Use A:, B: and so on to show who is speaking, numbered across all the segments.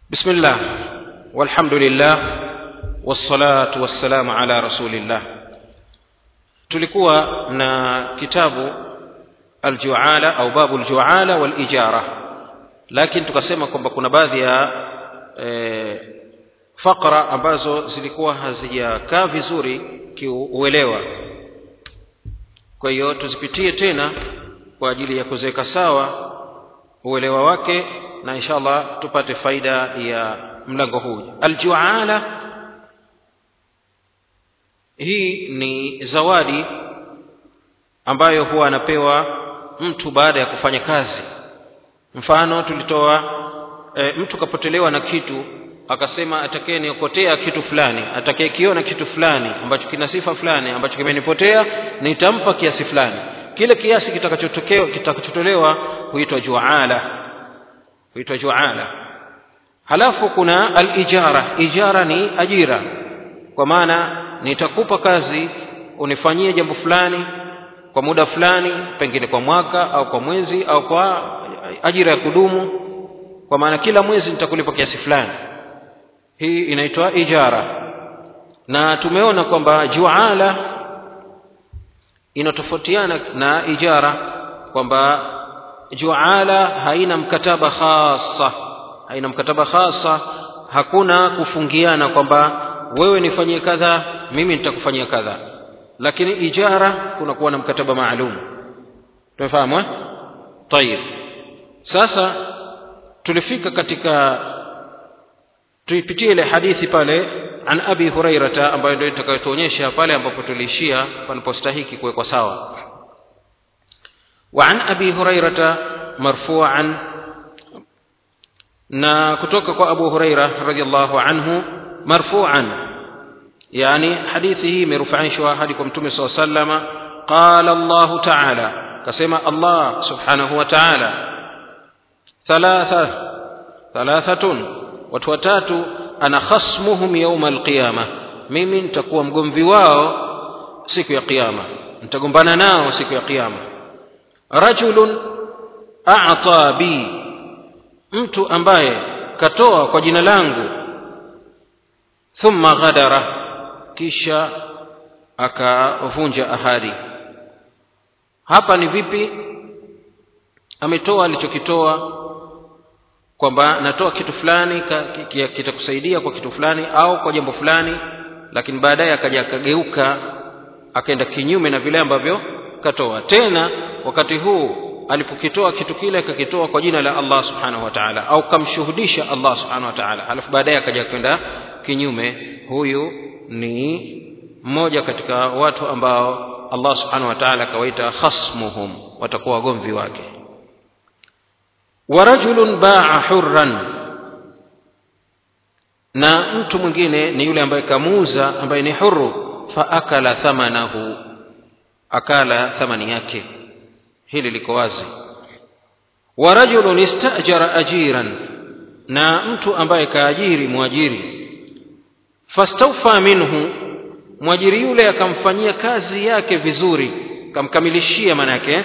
A: بسم الله والحمد لله والصلاة والسلام على رسول الله tulikuwa na kitabu aljuala au babu aljuala walijara lakini tukasema kwamba kuna baadhi ya e, fakra ambazo zilikuwa hazijakaa vizuri kiuelewa kwa hiyo tuzipitie tena kwa ajili ya kuziweka sawa uelewa wake na inshallah tupate faida ya mlango huu aljuala hii ni zawadi ambayo huwa anapewa mtu baada ya kufanya kazi mfano tulitoa e, mtu kapotelewa na kitu akasema atakaye niokotea kitu fulani atakaye kiona kitu fulani ambacho kina sifa fulani ambacho kimenipotea nitampa kiasi fulani kile kiasi kitakachotolewa kitakachotolewa huitwa juala huitwa juala halafu kuna alijara ijara ni ajira kwa maana nitakupa kazi unifanyie jambo fulani kwa muda fulani pengine kwa mwaka au kwa mwezi au kwa ajira ya kudumu kwa maana kila mwezi nitakulipa kiasi fulani hii inaitwa ijara na tumeona kwamba juala inatofautiana na ijara kwamba juala haina mkataba khasa haina mkataba khasa hakuna kufungiana kwamba wewe nifanyie kadha mimi nitakufanyia kadha lakini ijara kunakuwa na mkataba maalum tumefahamu eh? tayib sasa tulifika katika tuipitie ile hadithi pale an abi hurairata ambayo ndio itakayotuonyesha pale ambapo tuliishia panapostahiki kuwekwa sawa وعن أبي هريرة مرفوعا na kutoka kwa abu huraira radiallahu anhu marfuan yani hadithi hii imerufaishwa hadi kwa mtume saa salama qala llahu taala kasema allah subhanahu wa taala thalatha thalathatun watu watatu ana khasmuhum yauma alqiyama mimi nitakuwa mgomvi wao siku ya qiyama nitagombana nao siku ya qiyama rajulun ata bi mtu ambaye katoa kwa jina langu thumma ghadara kisha akavunja ahadi hapa ni vipi ametoa alichokitoa kwamba natoa kitu fulani kitakusaidia kwa kitu fulani au kwa jambo fulani lakini baadaye akaja akageuka akaenda kinyume na vile ambavyo katoa tena wakati huu alipokitoa kitu kile akakitoa kwa jina la Allah subhanahu wa ta'ala au kamshuhudisha Allah subhanahu wa ta'ala alafu baadaye akaja kwenda kinyume huyu ni mmoja katika watu ambao Allah subhanahu wa ta'ala akawaita khasmuhum watakuwa wagomvi wake wa rajulun ba'a hurran na mtu mwingine ni yule ambaye kamuuza ambaye ni huru fa akala thamanahu akala thamani yake hili liko wazi wa rajulun istajara ajiran na mtu ambaye kaajiri mwajiri fastawfa minhu mwajiri yule akamfanyia kazi yake vizuri kamkamilishia maana yake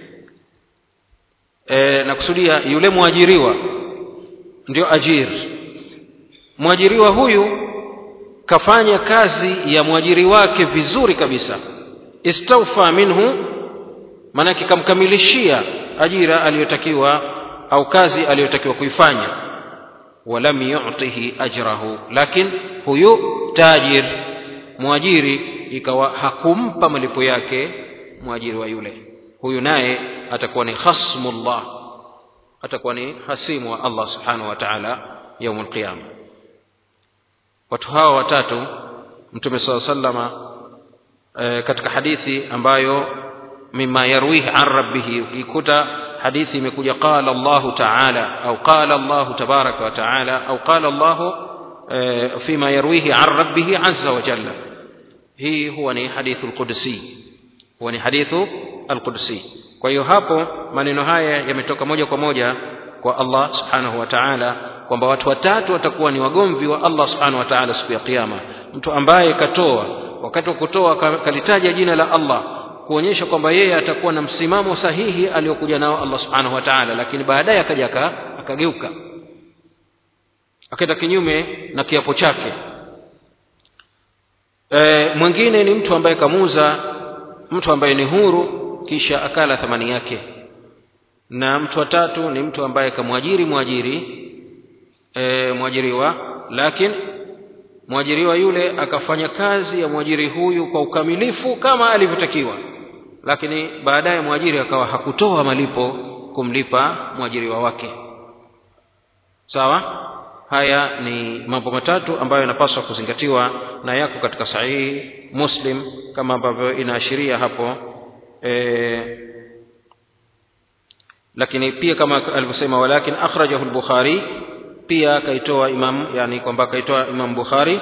A: e, nakusudia yule mwajiriwa ndio ajiri mwajiriwa huyu kafanya kazi ya mwajiri wake vizuri kabisa istawfa minhu maanake kamkamilishia ajira aliyotakiwa au kazi aliyotakiwa kuifanya walam yu'tihi ajrahu lakin huyu tajir mwajiri ikawa hakumpa malipo yake mwajiri wa yule huyu naye atakuwa ni khasmullah atakuwa ni hasimu wa Allah subhanahu wa ta'ala yaumul qiyama watu hawa watatu mtume saa sallama e, katika hadithi ambayo mima yarwihi an rabbihi ukikuta hadithi imekuja qala Allahu ta'ala au qala Allahu tabaraka wa ta'ala au qala Allahu fima yarwihi an rabbihi azza wa jalla hii huwa ni hadithu alqudsi huwa ni hadithu alqudsi kwa hiyo hapo maneno haya yametoka moja kwa moja kwa Allah subhanahu wa ta'ala kwamba watu watatu watakuwa ni wagomvi wa Allah subhanahu wa ta'ala siku ya kiyama mtu ambaye katoa wakati wa kutoa kalitaja jina la Allah kuonyesha kwamba yeye atakuwa na msimamo sahihi aliyokuja nao Allah subhanahu wa ta'ala lakini baadaye akaja akageuka akaenda kinyume na kiapo chake e, mwingine ni mtu ambaye kamuuza mtu ambaye ni huru kisha akala thamani yake na mtu wa tatu ni mtu ambaye kamwajiri mwajiri e, mwajiriwa lakini mwajiriwa yule akafanya kazi ya mwajiri huyu kwa ukamilifu kama alivyotakiwa lakini baadaye mwajiri akawa hakutoa malipo kumlipa mwajiriwa wake sawa haya ni mambo matatu ambayo yanapaswa kuzingatiwa na yako katika sahihi muslim kama ambavyo inaashiria hapo e, lakini pia kama alivyosema walakin akhrajahu al-bukhari pia kaitoa imam yani kwamba kaitoa imam bukhari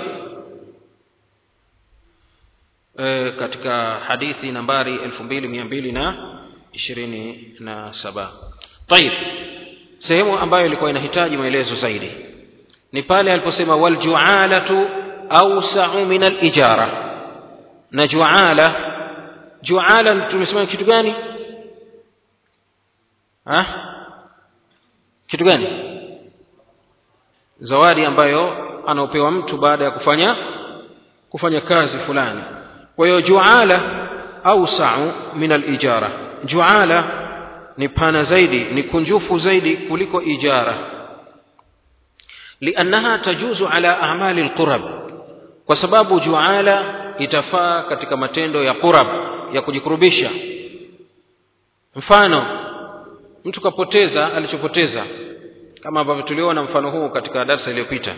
A: e, katika hadithi nambari 2227 طيب sehemu ambayo ilikuwa inahitaji maelezo zaidi ni pale aliposema waljualatu awsa'u min al-ijara na juala juala tumesema kitu gani ha kitu gani zawadi ambayo anaopewa mtu baada ya kufanya kufanya kazi fulani kwa hiyo juala awsa'u min al-ijara juala ni pana zaidi ni kunjufu zaidi kuliko ijara liannaha tajuzu ala a'mali alqurab kwa sababu juala itafaa katika matendo ya qurab ya kujikurubisha mfano mtu kapoteza alichopoteza kama ambavyo tuliona mfano huu katika darsa iliyopita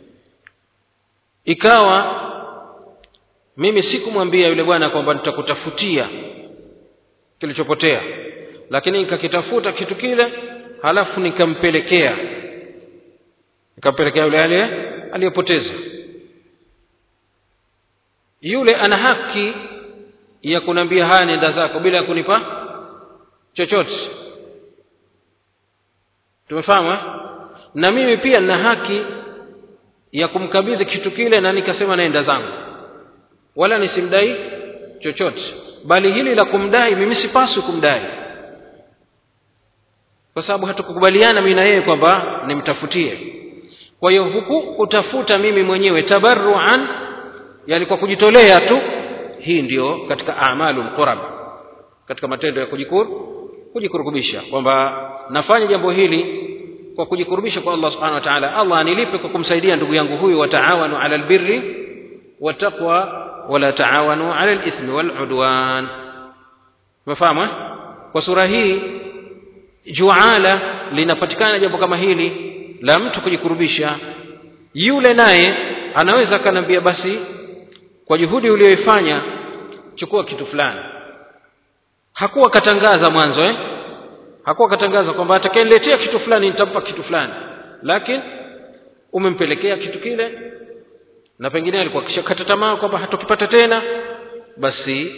A: ikawa mimi sikumwambia yule bwana kwamba nitakutafutia kilichopotea lakini nikakitafuta kitu kile halafu nikampelekea nikampelekea yule ale aliyopoteza yule ana haki ya kuniambia haya nenda zako bila ya kunipa chochote tumefahamu eh? na mimi pia nina haki ya kumkabidhi kitu kile na nikasema naenda zangu wala nisimdai chochote bali hili la kumdai mimi sipaswi kumdai kwa sababu hatukukubaliana mimi na yeye kwamba nimtafutie kwa hiyo huku kutafuta mimi mwenyewe tabarruan yani kwa kujitolea tu hii ndiyo katika amalu qurab katika matendo ya kujikur kujikurubisha kwamba nafanya jambo hili kwa kujikurubisha kwa Allah subhanahu wa ta'ala Allah anilipe kwa kumsaidia ndugu yangu huyu wataawanu ala albirri wattaqwa wala taawanu ala alithmi waludwan umefahamu kwa sura hii juala linapatikana jambo kama hili la mtu kujikurubisha yule naye anaweza akanambia basi kwa juhudi uliyoifanya chukua kitu fulani hakuwa katangaza mwanzo eh hakuwa katangaza kwamba atakayeniletea kitu fulani nitampa kitu fulani lakini umempelekea kitu kile na pengine alikuwa kishakata tamaa kwamba hatokipata tena basi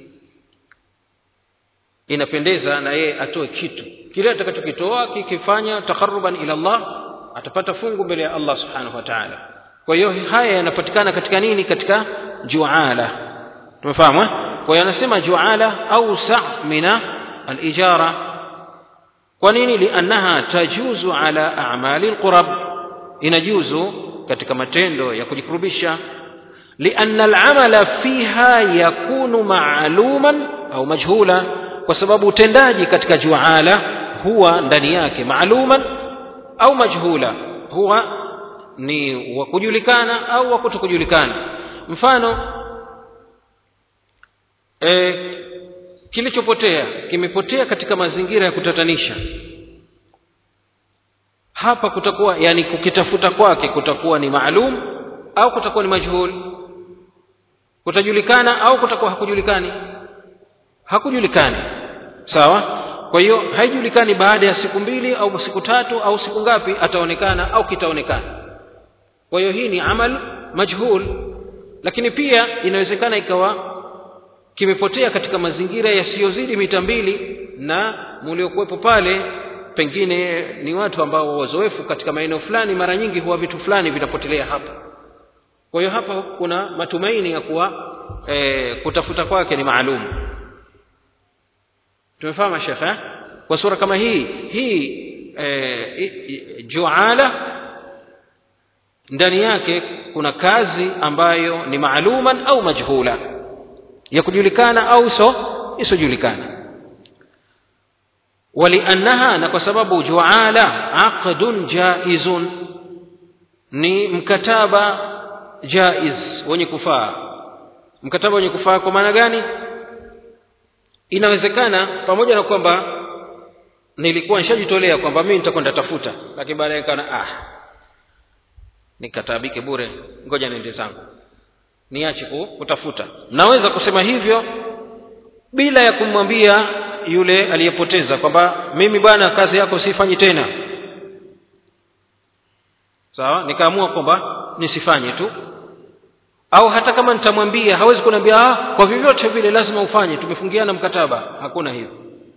A: inapendeza na yeye atoe kitu kile atakachokitoa kikifanya takharuban ila Allah atapata fungu mbele ya Allah subhanahu wa ta'ala kwa hiyo haya yanapatikana katika nini katika juala tumefahamu eh kwa hiyo anasema juala awsa mina al-ijara kwa nini liannaha tajuzu ala a'mali al-qurab inajuzu katika matendo ya kujikurubisha lianna al-amala fiha yakunu ma'luman au majhula kwa sababu utendaji katika juala huwa ndani yake maaluman au majhula huwa ni wa kujulikana au wa kutokujulikana mfano e, kilichopotea kimepotea katika mazingira ya kutatanisha hapa kutakuwa yani kukitafuta kwake kutakuwa ni maalum au kutakuwa ni majhul kutajulikana au kutakuwa hakujulikani hakujulikani sawa kwa hiyo haijulikani baada ya siku mbili au siku tatu au siku ngapi ataonekana au kitaonekana kwa hiyo hii ni amal majhul lakini pia inawezekana ikawa kimepotea katika mazingira yasiyozidi mita mbili na mliokuwepo pale pengine ni watu ambao wazoefu katika maeneo fulani mara nyingi huwa vitu fulani vinapotelea hapa kwa hiyo hapa kuna matumaini ya kuwa e, kutafuta kwake ni maalum tumefahamu shekhe kwa sura kama hii hii e, juala ndani yake kuna kazi ambayo ni maaluman au majhula ya kujulikana au so isiojulikana waliannaha na kwa sababu juala aqdun jaizun ni mkataba jaiz wenye kufaa mkataba wenye kufaa kwa maana gani inawezekana pamoja na kwamba nilikuwa nishajitolea kwamba mimi nitakwenda tafuta lakini baadaye kana ah nikatabike bure ngoja niende zangu niache kutafuta naweza kusema hivyo bila ya kumwambia yule aliyepoteza kwamba mimi bwana kazi yako sifanyi tena sawa nikaamua kwamba nisifanye tu au hata kama nitamwambia hawezi kuniambia ah, kwa vyovyote vile lazima ufanye tumefungiana mkataba hakuna hivyo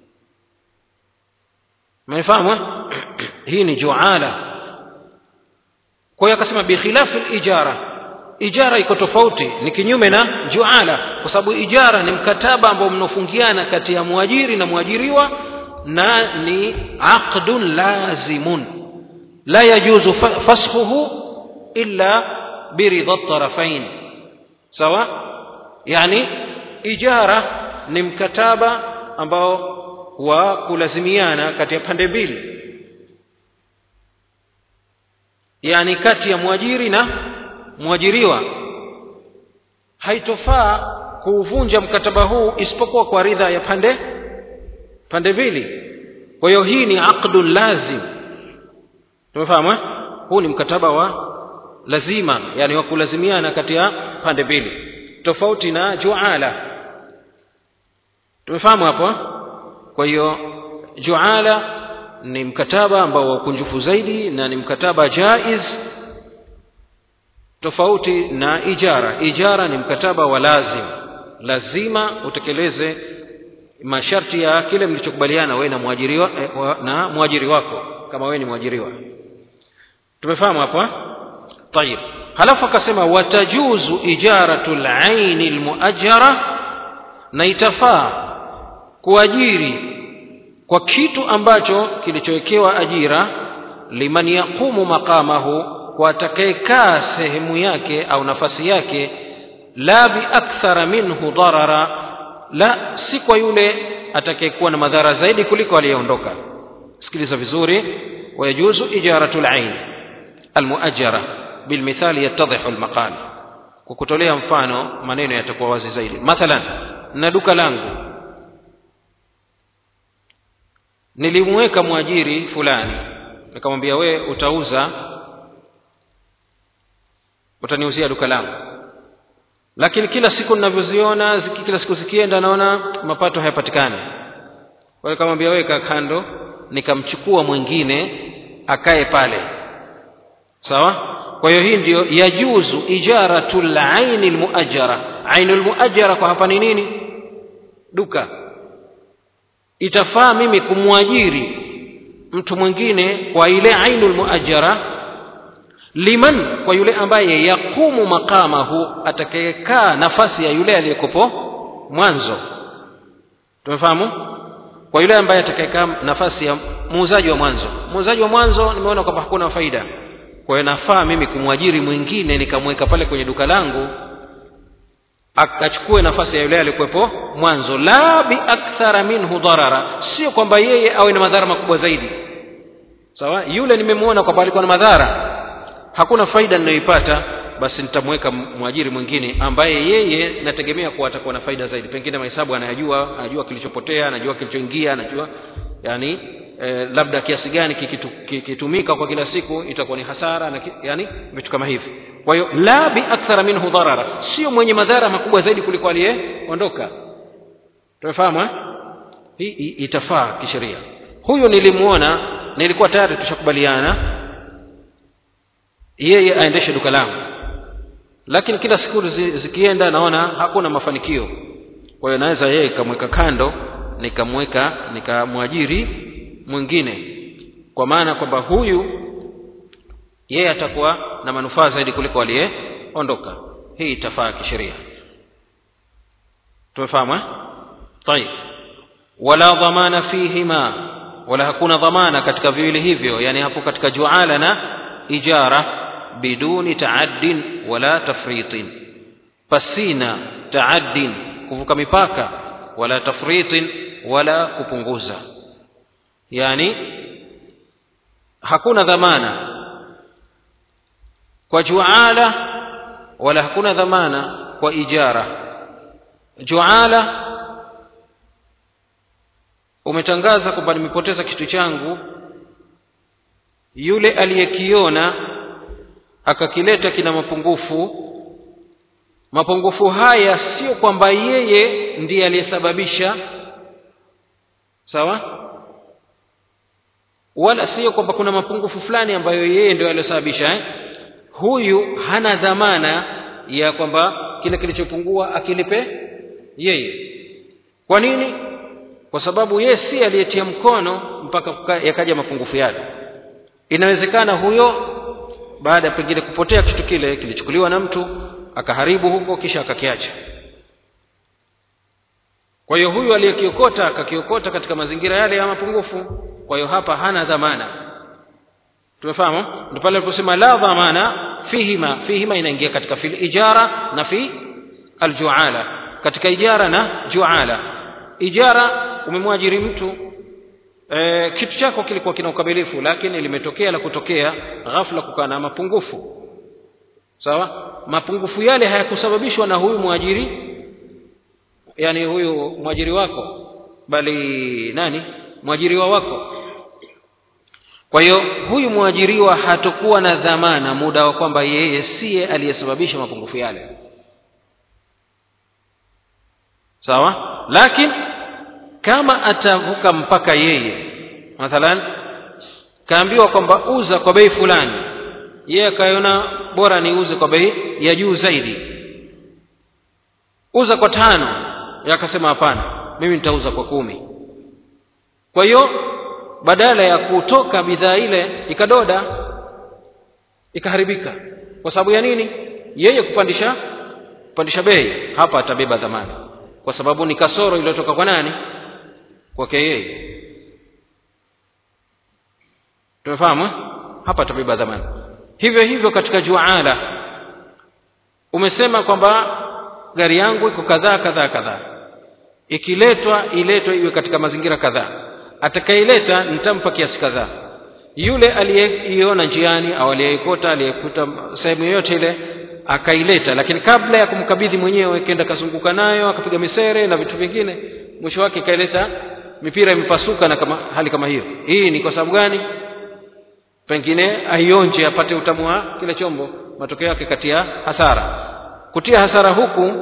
A: mmefahamu hii ni juala kwa hiyo akasema bikhilafi lijara ijara iko tofauti ni kinyume na juala kwa sababu ijara ni mkataba ambao mnaofungiana kati ya mwajiri na mwajiriwa na ni aqdun lazimun la yajuzu fashuhu illa biridha tarafain sawa yani ijara ni mkataba ambao wa kulazimiana kati ya pande mbili yani kati ya mwajiri na mwajiriwa haitofaa kuuvunja mkataba huu isipokuwa kwa ridha ya pande pande mbili kwa hiyo hii ni aqdun lazim tumefahamu huu ni mkataba wa lazima yani wa kulazimiana kati ya pande mbili tofauti na juala tumefahamu hapo kwa hiyo juala ni mkataba ambao wa ukunjufu zaidi na ni mkataba jaiz tofauti na ijara ijara ni mkataba wa lazim lazima utekeleze masharti ya kile mlichokubaliana wewe na mwajiriwa eh, na mwajiri wako kama wewe ni mwajiriwa tumefahamu hapa طيب halafu akasema watajuzu ijaratu laini almuajjara na itafaa kuajiri kwa kitu ambacho kilichowekewa ajira liman yaqumu maqamahu kwa atakayekaa sehemu yake au nafasi yake la biakthara minhu darara la si kwa yule atakayekuwa na madhara zaidi kuliko aliyeondoka sikiliza vizuri wayajuzu ijaratu lain almuajjara bilmithali yattadhihu almaqal kwa kutolea mfano maneno yatakuwa wazi zaidi mathalan na duka langu nilimweka mwajiri fulani nikamwambia we utauza utaniuzia duka langu lakini kila siku ninavyoziona ziki, kila siku zikienda naona mapato hayapatikani kwa hiyo nikamwambia weka kando nikamchukua mwingine akae pale sawa kwa hiyo hii ndiyo yajuzu ijaratu laini lmuajara ainu lmuajara kwa hapa ni nini duka itafaa mimi kumwajiri mtu mwingine kwa ile ainu lmuajara liman kwa yule ambaye yaqumu maqamahu atakayekaa nafasi ya yule aliyekopo mwanzo tumefahamu kwa yule ambaye atakayekaa nafasi ya muuzaji wa mwanzo muuzaji wa mwanzo nimeona kwamba hakuna faida kwa hiyo nafaa mimi kumwajiri mwingine nikamweka pale kwenye duka langu akachukue nafasi ya yule aliyekuwepo mwanzo la biakthara minhu darara sio kwamba yeye awe na madhara makubwa zaidi sawa yule nimemwona kwamba alikuwa na madhara hakuna faida ninayoipata basi nitamweka mwajiri mwingine ambaye yeye nategemea kuwa atakuwa na faida zaidi pengine mahesabu anayajua anajua kilichopotea anajua kilichoingia anajua yani eh, labda kiasi gani kikitumika kwa kila siku itakuwa ni hasara na ki, yani vitu kama hivi kwa hiyo la biakthara minhu darara sio mwenye madhara makubwa zaidi kuliko aliyeondoka tumefahamu eh? hii itafaa kisheria huyu nilimwona nilikuwa tayari tushakubaliana yeye aendeshe duka langu lakini kila siku zikienda naona hakuna mafanikio kwa hiyo naweza yeye kamweka kando nikamweka nikamwajiri mwingine kwa maana kwamba huyu yeye atakuwa na manufaa zaidi kuliko aliyeondoka hii itafaa kisheria tumefahamu eh? طيب wala dhamana fihima wala hakuna dhamana katika viwili hivyo yani hapo katika juala na ijara biduni taaddin wala tafritin pasina taaddin kuvuka mipaka wala tafritin wala kupunguza yani hakuna dhamana kwa juala wala hakuna dhamana kwa ijara juala umetangaza kwamba nimepoteza kitu changu yule aliyekiona akakileta kina mapungufu mapungufu haya sio kwamba yeye ndiye aliyesababisha sawa wala sio kwamba kuna mapungufu fulani ambayo yeye ndio aliyosababisha eh? huyu hana dhamana ya kwamba kile kilichopungua akilipe yeye kwa nini kwa sababu yeye si aliyetia mkono mpaka yakaja mapungufu yale inawezekana huyo baada ya pengine kupotea kitu kile kilichukuliwa na mtu akaharibu huko kisha akakiacha kwa hiyo huyu aliyekiokota akakiokota katika mazingira yale ya mapungufu kwa hiyo hapa hana dhamana tumefahamu ndio pale aliposema la dhamana fihima fihima inaingia katika fil ijara na fi aljuala katika ijara na juala ijara umemwajiri mtu e, kitu chako kilikuwa kina ukamilifu lakini limetokea la kutokea ghafla kukaa na mapungufu sawa mapungufu yale hayakusababishwa na huyu mwajiri yani huyu mwajiri wako bali nani mwajiriwa wako kwa hiyo huyu mwajiriwa hatakuwa na dhamana muda wa kwamba yeye siye aliyesababisha mapungufu yale sawa lakini kama atavuka mpaka yeye mathalan kaambiwa kwamba uza kwa bei fulani yeye akaiona bora niuze kwa bei ya juu zaidi uza kwa tano yeye akasema hapana mimi nitauza kwa kumi kwa hiyo badala ya kutoka bidhaa ile ikadoda ikaharibika kwa sababu ya nini yeye kupandisha kupandisha bei hapa atabeba dhamana kwa sababu ni kasoro iliyotoka kwa nani kwake yeye tumefahamu eh? hapa atabeba dhamana hivyo hivyo katika juala umesema kwamba gari yangu iko kadhaa kadhaa kadhaa ikiletwa iletwe iwe katika mazingira kadhaa atakaileta nitampa kiasi kadhaa yule aliyeiona njiani au aliyeikota aliyekuta sehemu yoyote ile akaileta lakini kabla ya kumkabidhi mwenyewe kenda kazunguka nayo akapiga misere na vitu vingine mwisho wake ikaileta mipira imepasuka na kama hali kama hiyo hii ni kwa sababu gani pengine aionje apate utamu wa kile chombo matokeo yake katia hasara kutia hasara huku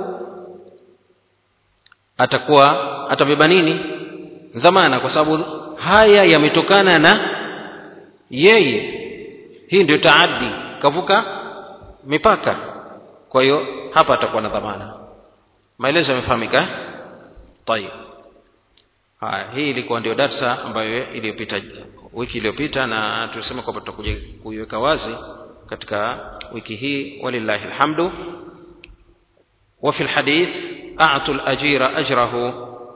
A: atakuwa atabeba nini dhamana kwa sababu haya yametokana na yeye hii ndio taaddi kavuka mipaka kwa hiyo hapa atakuwa na dhamana maelezo yamefahamika tayib haya hii ilikuwa ndio darsa ambayo iliyopita wiki iliyopita na tulisema kwamba tutakuja kuiweka wazi katika wiki hii walillahi alhamdu وفي الحديث أعطوا الأجير أجره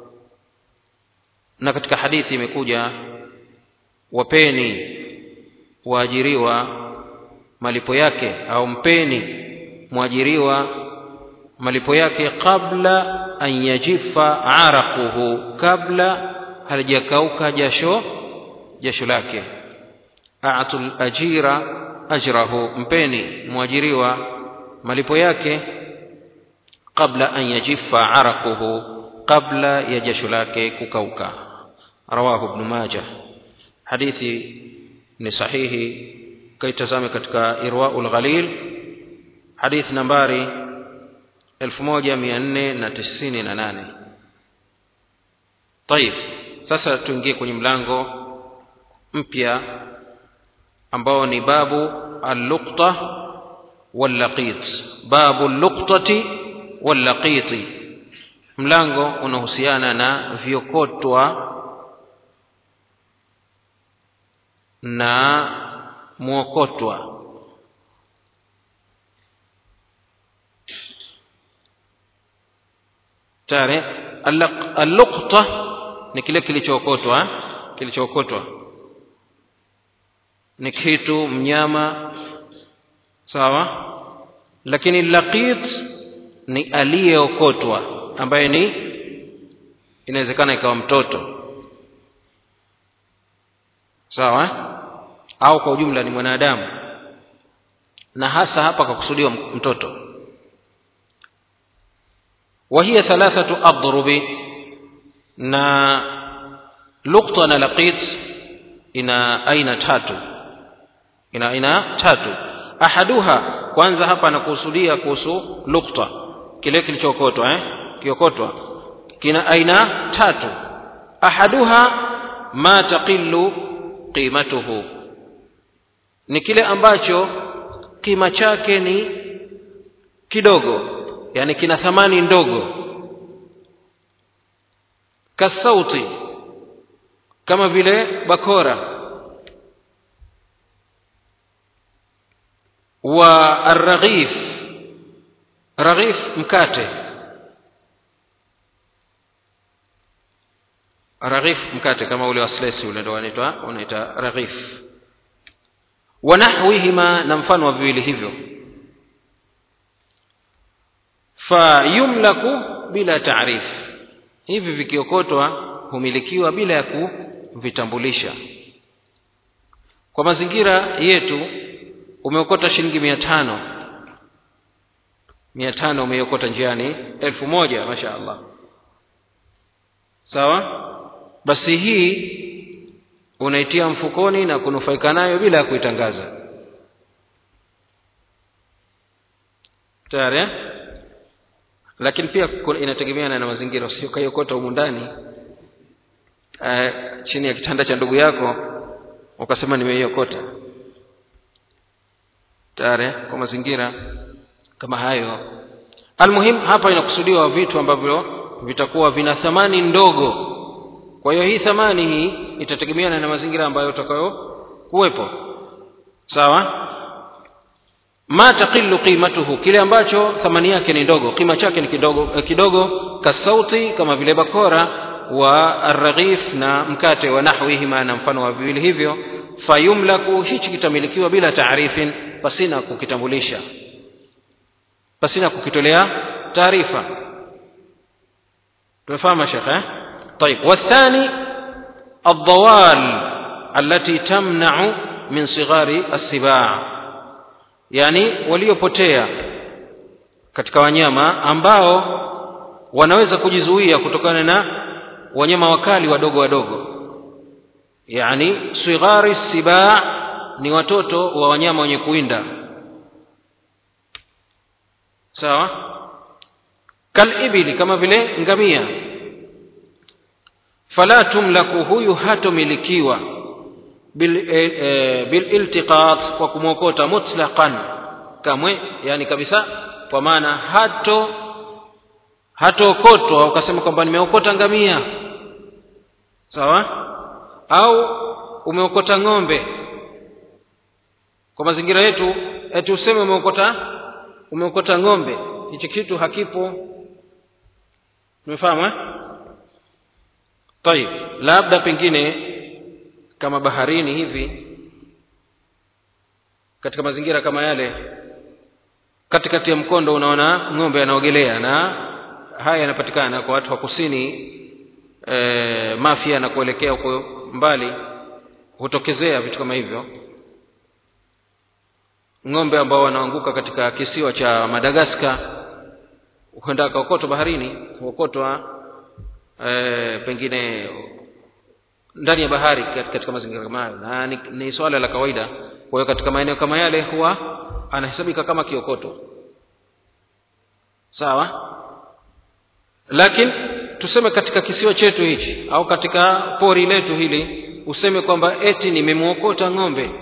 A: na katika hadithi imekuja wapeni waajiriwa malipo yake au mpeni mwajiriwa malipo yake kabla an yajifa araquhu kabla halijakauka jasho jasho lake atu ajira ajrahu mpeni mwajiriwa malipo yake kabla an yajifa araquhu kabla ya jasho lake kukauka rawahu ibn majah hadithi ni sahihi kaitazame katika irwaul ghalil hadithi nambari 1498 طيب sasa tuingie kwenye mlango mpya ambao ni babu al-luqta wal-laqit babu al-luqtati wal-laqiti mlango unahusiana na viokotwa na mwokotwa tare alluqta ni kile kilichookotwa kilichookotwa ni kitu mnyama sawa lakini laqit ni aliyeokotwa ambaye ni inawezekana ikawa mtoto sawa au kwa ujumla ni mwanadamu na hasa hapa kwa kusudiwa mtoto وهي ثلاثة أضرب na lukta na laqit ina aina tatu ina aina tatu ahaduha kwanza hapa anakusudia kuhusu lukta kile kilichokotwa eh kiokotwa kina aina tatu ahaduha ma taqillu qimatuhu ni kile ambacho kima chake ni kidogo yani kina thamani ndogo kasauti kama vile bakora wa arraghif raghif mkate raghif mkate kama ule wa slesi ule ndo wanaitwa unaita raghif wa nahwihima na mfano wa viwili hivyo fayumlaku bila taarif hivi vikiokotwa humilikiwa bila ya kuvitambulisha kwa mazingira yetu umeokota shilingi mia tano mia tano umeiokota njiani elfu moja masha allah sawa basi hii unaitia mfukoni na kunufaika nayo bila ya kuitangaza tayari eh? lakini pia inategemeana na mazingira usiokaiokota humu ndani uh, chini ya kitanda cha ndugu yako ukasema nimeiokota tayari kwa mazingira kama hayo almuhim hapa inakusudiwa vitu ambavyo vitakuwa vina thamani ndogo kwa hiyo hii thamani hii itategemeana na mazingira ambayo utakayo kuwepo sawa ma taqillu qimatuhu kile ambacho thamani yake ni ndogo kima chake ni kidogo eh, kidogo kasauti kama vile bakora wa arraghif na mkate wa nahwihima na mfano wa viwili hivyo fayumlaku hichi kitamilikiwa bila taarifin pasina kukitambulisha pasina kukitolea taarifa tumefahamu shekhe eh? طيب والثاني الضوال التي تمنع من صغار السباع yani waliopotea katika wanyama ambao wanaweza kujizuia kutokana na wanyama wakali wadogo wadogo yani sighari sibaa ni watoto wa wanyama wenye kuwinda sawa kalibili kama vile ngamia fala tumlaku huyu hatomilikiwa bililtiqat bil kwa kumwokota mutlaqan kamwe yani kabisa kwa maana hato hatookotwa ukasema kwamba nimeokota ngamia sawa au umeokota ng'ombe kwa mazingira yetu eti useme umeokota umeokota ng'ombe hichi kitu hakipo umefahamu eh? tayib labda pengine kama baharini hivi katika mazingira kama yale katikati ya mkondo unaona ng'ombe anaogelea na haya yanapatikana kwa watu wa kusini e, mafia na kuelekea huko mbali hutokezea vitu kama hivyo ng'ombe ambao wanaanguka katika kisiwa cha madagaskar huenda akaokotwa baharini huokotwa e, pengine ndani ya bahari katika mazingira kama hayo na ni, ni swala la kawaida kwa hiyo katika maeneo kama yale huwa anahesabika kama kiokoto sawa lakini tuseme katika kisiwa chetu hichi au katika pori letu hili useme kwamba eti nimemwokota ng'ombe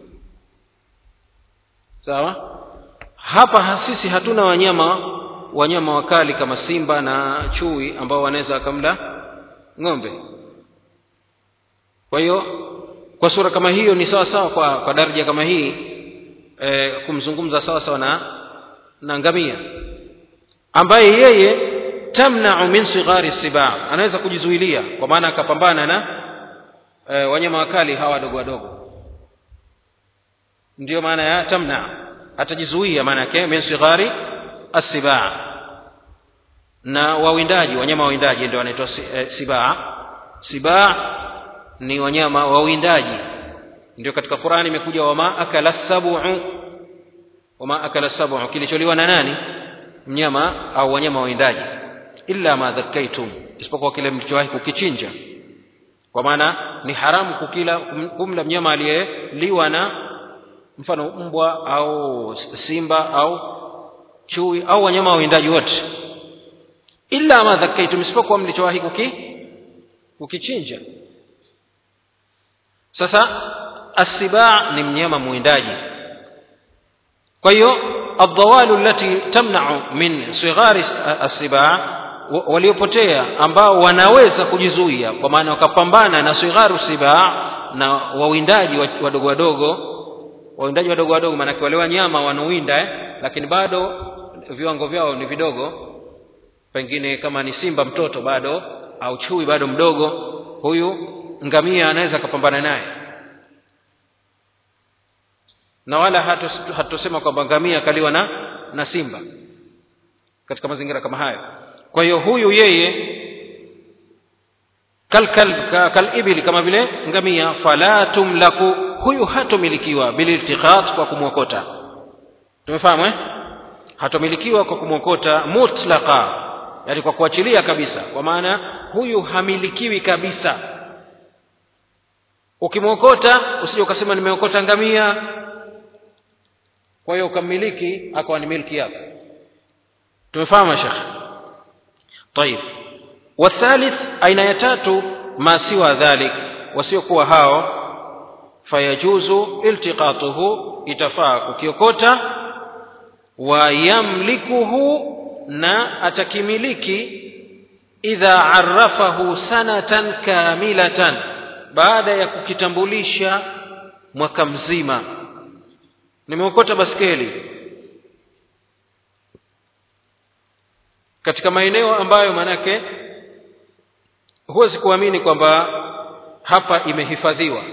A: sawa hapa sisi hatuna wanyama wanyama wakali kama simba na chui ambao wanaweza wakamla ng'ombe kwa hiyo kwa sura kama hiyo ni sawa sawa kwa, kwa daraja kama hii e, kumzungumza sawa sawa na na ngamia ambaye yeye tamnau min sighari siba anaweza kujizuilia kwa maana akapambana na e, wanyama wakali hawa wadogo wadogo ndiyo maana ya tamna atajizuia maana yake min sighari assibaa na wawindaji wanyama wawindaji ndio wanaitwa si, eh, sibaa sibaa ni wanyama wawindaji ndio katika qurani imekuja wama akala sabu wama akala sabu kilicholiwa na nani mnyama au wanyama wawindaji illa ma dhakkaitum isipokuwa kile mlichowahi kukichinja kwa maana ni haramu kukila kumla mnyama aliyeliwa na mfano mbwa au simba au chui au wanyama wawindaji wote illa ma dhakkaitum isipokuwa mlichowahi kuki kukichinja sasa assibaa ni mnyama mwindaji kwa hiyo adhawalu allati tamnau min sighari assibaa waliopotea ambao wanaweza kujizuia kwa maana wakapambana na sigharu sibaa na wawindaji wadogo wadogo wawindaji wadogo wadogo maanake wale wanyama wanawinda eh? lakini bado viwango vyao ni vidogo pengine kama ni simba mtoto bado au chui bado mdogo huyu ngamia anaweza akapambana naye na wala hatusema kwamba ngamia akaliwa na na simba katika mazingira kama hayo kwa hiyo huyu yeye kalkal kalibili kama vile ngamia fala tumlaku huyu hatomilikiwa bililtiqat kwa kumwokota tumefahamu eh hatomilikiwa kwa kumwokota mutlaqa yani kwa kuachilia kabisa kwa maana huyu hamilikiwi kabisa ukimwokota usije ukasema nimeokota ngamia kwa hiyo ukammiliki akawa ni milki yako tumefahamu shekhe طيب والثالث aina ya tatu ma siwa dhalik wasiokuwa hao fayajuzu iltiqatuhu itafaa kukiokota wa yamlikuhu na atakimiliki idha arafahu sanatan kamilatan baada ya kukitambulisha mwaka mzima nimeokota baskeli katika maeneo ambayo manake huwezi kuamini kwamba hapa imehifadhiwa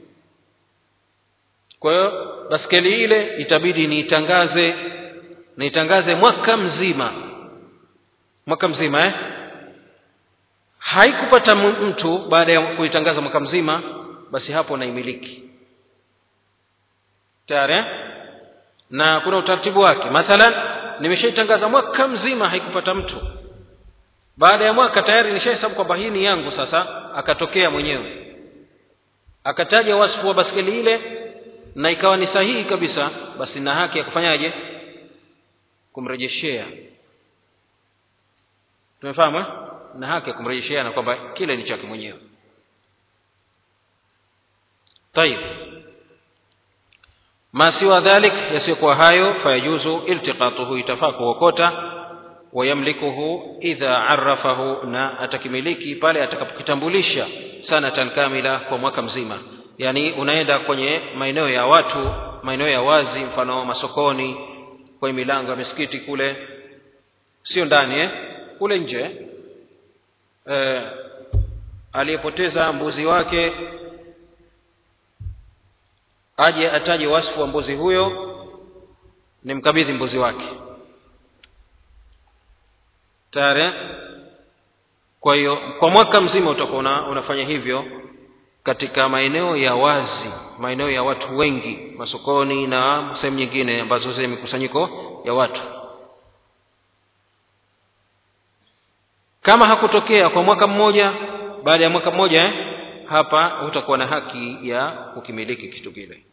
A: kwa hiyo baskeli ile itabidi niitangaze niitangaze mwaka mzima mwaka mzima eh? haikupata mtu baada ya kuitangaza mwaka mzima basi hapo naimiliki tayari eh? na kuna utaratibu wake mathalan nimeshaitangaza mwaka mzima haikupata mtu baada ya mwaka tayari nishahesabu kwamba hii ni yangu sasa akatokea mwenyewe akataja wasfu wa baskeli ile na ikawa ni sahihi kabisa basi na haki ya kufanyaje kumrejeshea tumefahamu eh? na haki ya kumrejeshea na kwamba kile ni chake mwenyewe tayib ma siwa dhalik yasiyokuwa hayo fayajuzu iltiqatuhu itafaa kuokota wayamlikuhu idha arafahu na atakimiliki pale atakapokitambulisha sanatan kamila kwa mwaka mzima yaani unaenda kwenye maeneo ya watu maeneo ya wazi mfano masokoni kwenye milango ya misikiti kule sio ndani eh? kule nje eh, aliyepoteza mbuzi wake aje ataje wasfu wa mbuzi huyo ni mkabidhi mbuzi wake tayari kwa hiyo kwa mwaka mzima utakuwa una, unafanya hivyo katika maeneo ya wazi maeneo ya watu wengi masokoni na sehemu nyingine ambazo zenye mikusanyiko ya watu kama hakutokea kwa mwaka mmoja baada ya mwaka mmoja eh, hapa hutakuwa na haki ya kukimiliki kitu kile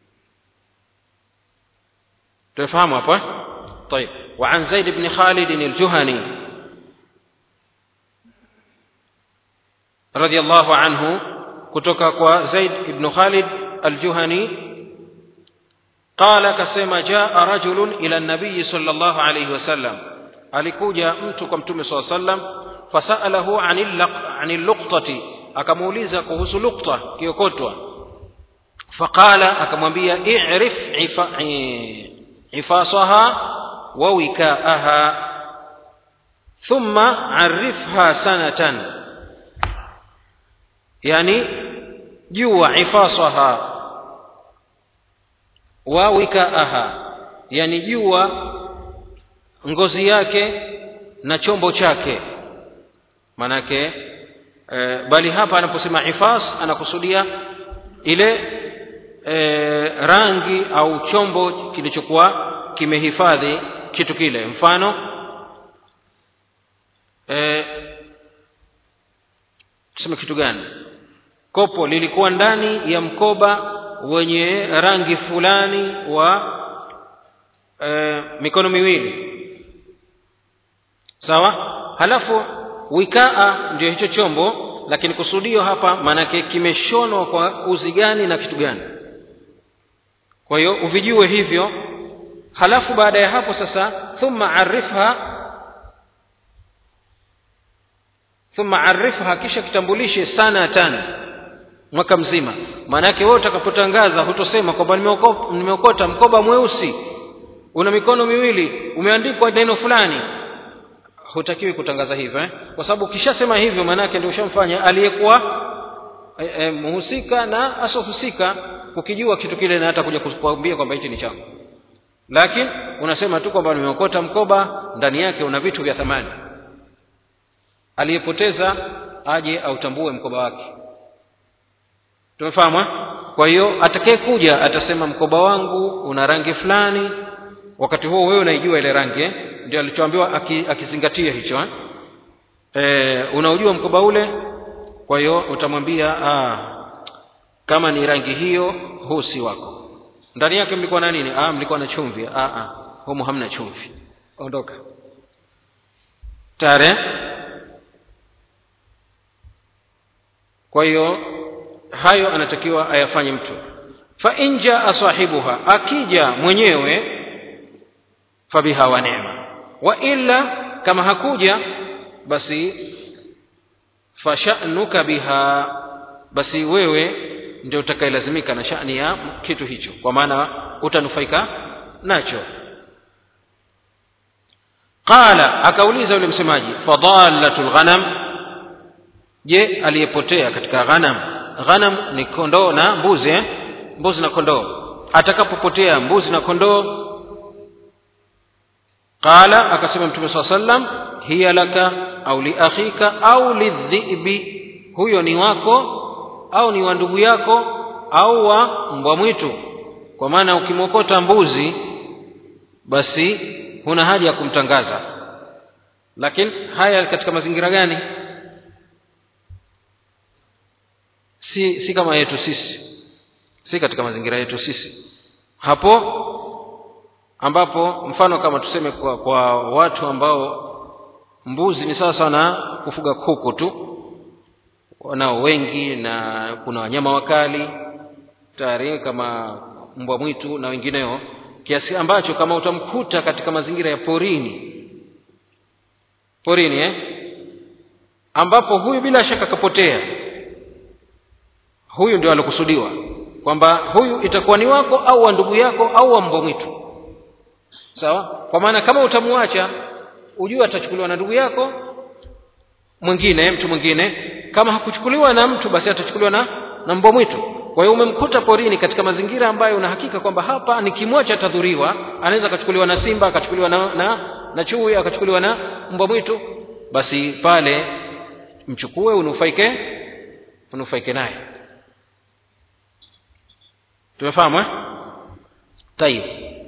A: tumefahamu hapa طيب وعن زيد بن خالد الجهني رضي الله عنه kutoka kwa Zaid ibn Khalid al-Juhani qala kasema jaa rajulun ila an-nabiy sallallahu alayhi wasallam alikuja mtu kwa mtume sallallahu alayhi wasallam fasalahu anil luqtati akamuuliza kuhusu luqta kiokotwa faqala akamwambia i'rif ifasaha wa wikaaha thumma arifha sanatan yani jua ifasaha wa wikaaha yani jua ngozi yake na chombo chake manake e, bali hapa anaposema ifas anakusudia ile e, rangi au chombo kilichokuwa kimehifadhi kitu kile mfano e, tuseme kitu gani kopo lilikuwa ndani ya mkoba wenye rangi fulani wa e, mikono miwili sawa halafu wikaa ndio hicho chombo lakini kusudio hapa maanake kimeshonwa kwa uzi gani na kitu gani kwa hiyo uvijue hivyo halafu baada ya hapo sasa thumma arifha thumma arifha kisha kitambulishe sanatan mwaka mzima maanake wewe utakapotangaza hutosema kwamba nimeokota mkoba mweusi una mikono miwili umeandikwa neno fulani hutakiwi kutangaza hivyo eh? kwa sababu ukishasema hivyo maanake ndio ushamfanya aliyekuwa e, e, mhusika na asohusika kukijua kitu kile na hata kuja kukwambia kwamba hichi ni changu lakini unasema tu kwamba nimeokota mkoba ndani yake una vitu vya thamani aliyepoteza aje autambue mkoba wake tumefahamu kwa hiyo atakaye kuja atasema mkoba wangu una rangi fulani wakati huo wewe unaijua ile rangi eh? ndio alichoambiwa akizingatia hicho eh? E, unaujua mkoba ule kwa hiyo utamwambia ah, kama ni rangi hiyo huu si wako ndani yake mlikuwa na nini ah, mlikuwa na chumvi ah, ah, humu hamna chumvi ondoka tare kwa hiyo hayo anatakiwa ayafanye mtu fa in jaa sahibuha akija mwenyewe fabiha wa neema wa illa kama hakuja basi fashanuka biha basi wewe ndio utakayelazimika na shani ya kitu hicho kwa maana utanufaika nacho qala akauliza yule msemaji fadalatul ghanam je aliyepotea katika ghanam ghanam ni kondoo na mbuzi eh? mbuzi na kondoo atakapopotea mbuzi na kondoo qala akasema mtume saa sallam hiya laka au liakhika au lidhibi huyo ni wako au ni wa ndugu yako au wa mbwa mwitu kwa maana ukimwokota mbuzi basi huna haja ya kumtangaza lakini haya katika mazingira gani si si kama yetu sisi si katika mazingira yetu sisi hapo ambapo mfano kama tuseme kwa, kwa watu ambao mbuzi ni sawa sana kufuga kuku tu wanao wengi na kuna wanyama wakali tayari kama mbwa mwitu na wengineo kiasi ambacho kama utamkuta katika mazingira ya porini porini eh? ambapo huyu bila shaka kapotea huyu ndio alokusudiwa kwamba huyu itakuwa ni wako au wa ndugu yako au wa mbwa mwitu sawa kwa maana kama utamwacha ujue atachukuliwa na ndugu yako mwingine mtu mwingine kama hakuchukuliwa na mtu basi atachukuliwa na na mbwa mwitu kwa hiyo umemkuta porini katika mazingira ambayo una hakika kwamba hapa nikimwacha atadhuriwa anaweza akachukuliwa na simba akachukuliwa na, na, na chui akachukuliwa na mbwa mwitu basi pale mchukue unufaike unufaike naye tumefahamu eh? tayib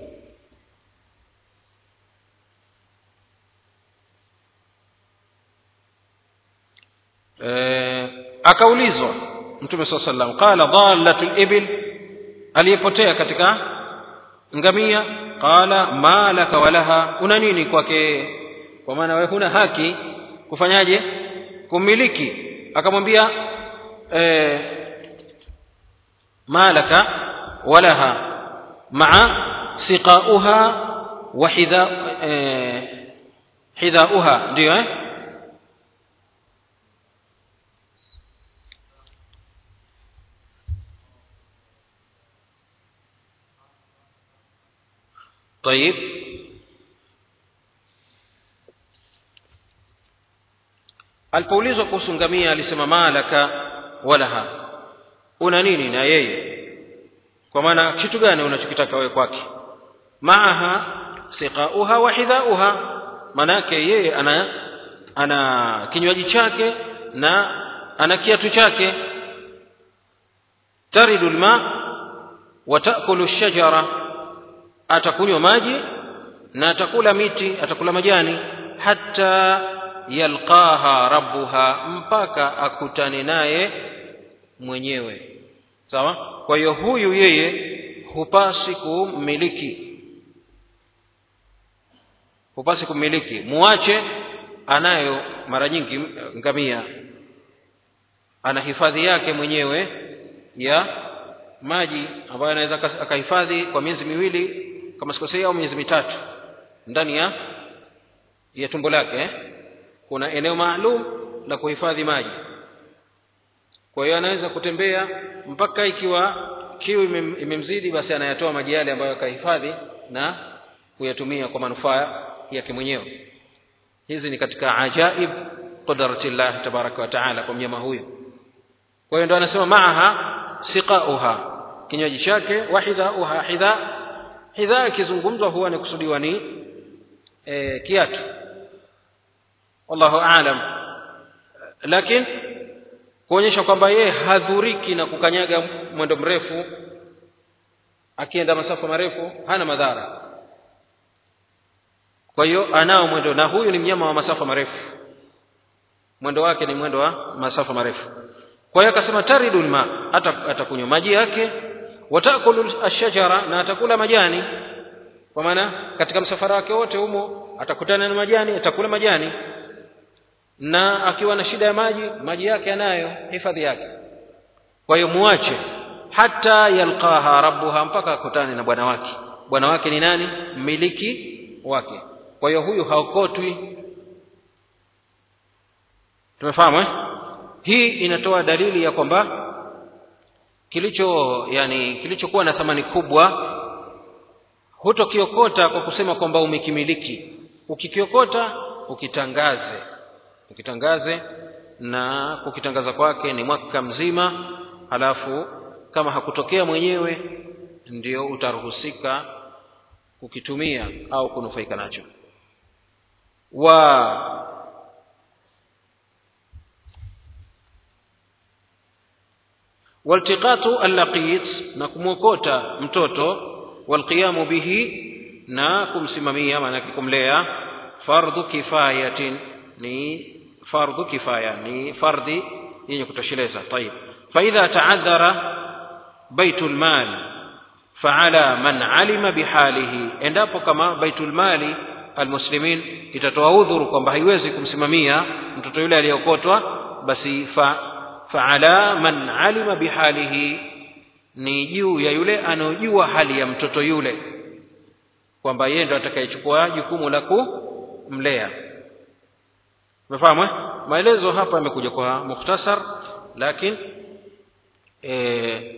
A: e, akaulizwa mtume saa sallam qala dhalatu libil aliyepotea katika ngamia qala ma laka walaha una nini kwake kwa maana wewe huna haki kufanyaje kummiliki akamwambia e, ma laka walaha maa siqauha wa hidha e, hidhauha ndio eh طيب alipoulizwa kuhusu ngamia alisema malaka walaha una nini na yeye kwa maana kitu gani unachokitaka wewe kwake maaha siqauha wa hidhauha manake yeye ana ana kinywaji chake na ana kiatu chake taridu lma wa taakulu shajara atakunywa maji na atakula miti atakula majani hata yalqaha rabbuha mpaka akutane naye mwenyewe sawa kwa hiyo huyu yeye hupasi kummiliki hupasi kummiliki muache anayo mara nyingi ngamia ana hifadhi yake mwenyewe ya maji ambayo anaweza akahifadhi kwa miezi miwili kama sikosei au miezi mitatu ndani ya ya tumbo lake eh? kuna eneo maalum la kuhifadhi maji kwa hiyo anaweza kutembea mpaka ikiwa kiu imemzidi basi anayatoa maji yale ambayo akahifadhi na kuyatumia kwa manufaa yake mwenyewe hizi ni katika ajaib qudratillah tabaraka wa taala kwa mnyama huyu kwa hiyo ndo anasema maaha siqauha kinywaji chake wa hidhauha hidha hidha ikizungumzwa huwa ni kusudiwa ni e, kiatu wallahu aalam lakini kuonyesha kwamba yeye hadhuriki na kukanyaga mwendo mrefu akienda masafa marefu hana madhara kwa hiyo anao mwendo na huyu ni mnyama wa masafa marefu mwendo wake ni mwendo wa masafa marefu kwa hiyo akasema taridul ma atakunywa maji yake watakulu ashajara na atakula majani kwa maana katika msafara wake wote humo atakutana na majani atakula majani na akiwa na shida ya maji maji yake anayo hifadhi yake kwa hiyo muache hata yalqaha rabbuha mpaka akutane na bwana wake bwana wake ni nani mmiliki wake kwa hiyo huyu haokotwi tumefahamu eh? hii inatoa dalili ya kwamba kilicho yani kilichokuwa na thamani kubwa hutokiokota kwa kusema kwamba umekimiliki ukikiokota ukitangaze ukitangaze na kukitangaza kwake ni mwaka mzima halafu kama hakutokea mwenyewe ndio utaruhusika kukitumia au kunufaika nacho wa waltiqatu allaqit na kumwokota mtoto walqiyamu bihi na kumsimamia maanake kumlea fardhu kifayatin ni fardhu kifaya ni fardhi yenye kutosheleza tayib faidha taadhara baitu lmali faala man alima bihalihi endapo kama baitul mali almuslimin itatoa udhuru kwamba haiwezi kumsimamia mtoto yule aliyeokotwa basi fa faala man alima bihalihi ni juu ya yule anaojua hali ya mtoto yule kwamba yeye ndo atakayechukua jukumu la kumlea umefahamu maelezo hapa yamekuja kwa mukhtasar lakini e,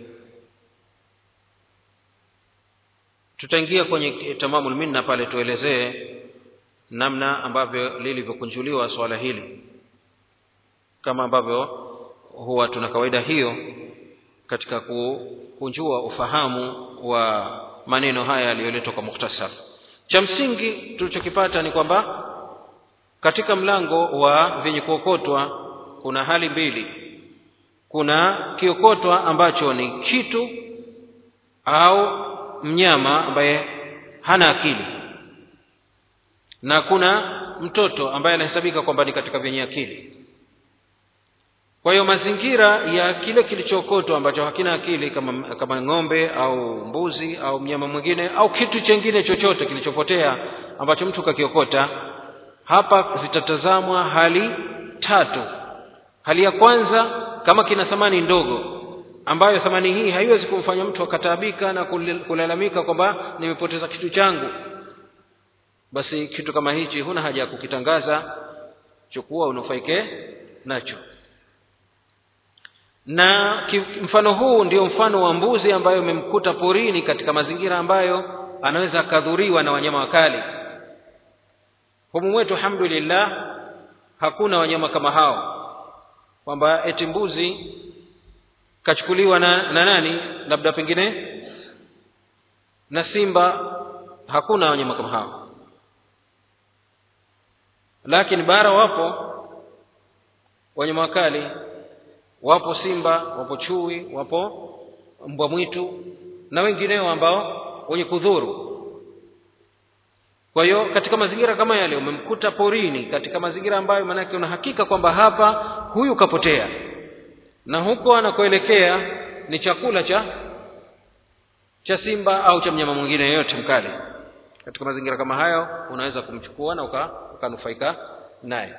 A: tutaingia kwenye tamamul minna pale tuelezee namna ambavyo lilivyokunjuliwa swala hili kama ambavyo huwa tuna kawaida hiyo katika kukunjua ufahamu wa maneno haya yaliyoletwa kwa mukhtasar cha msingi tulichokipata ni kwamba katika mlango wa vyenye kuokotwa kuna hali mbili kuna kiokotwa ambacho ni kitu au mnyama ambaye hana akili na kuna mtoto ambaye anahesabika kwamba ni katika vyenye akili kwa hiyo mazingira ya kile kilichookotwa ambacho hakina akili kama, kama ng'ombe au mbuzi au mnyama mwingine au kitu chengine chochote kilichopotea ambacho mtu kakiokota hapa zitatazamwa hali tatu hali ya kwanza kama kina thamani ndogo ambayo thamani hii haiwezi kumfanya mtu akataabika na kulalamika kwamba nimepoteza kitu changu basi kitu kama hichi huna haja ya kukitangaza chukua unufaike nacho na mfano huu ndio mfano wa mbuzi ambayo umemkuta porini katika mazingira ambayo anaweza akadhuriwa na wanyama wakali humu mwetu alhamdulillah hakuna wanyama kama hao kwamba eti mbuzi kachukuliwa na, na nani labda pengine na simba hakuna wanyama kama hao lakini bara wapo wanyama wakali wapo simba wapo chui wapo mbwa mwitu na wengineo ambao wenye kudhuru kwa hiyo katika mazingira kama yale umemkuta porini katika mazingira ambayo maanake una hakika kwamba hapa huyu kapotea na huko anakoelekea ni chakula cha cha simba au cha mnyama mwingine yeyote mkali katika mazingira kama hayo unaweza kumchukua na uka, ukanufaika naye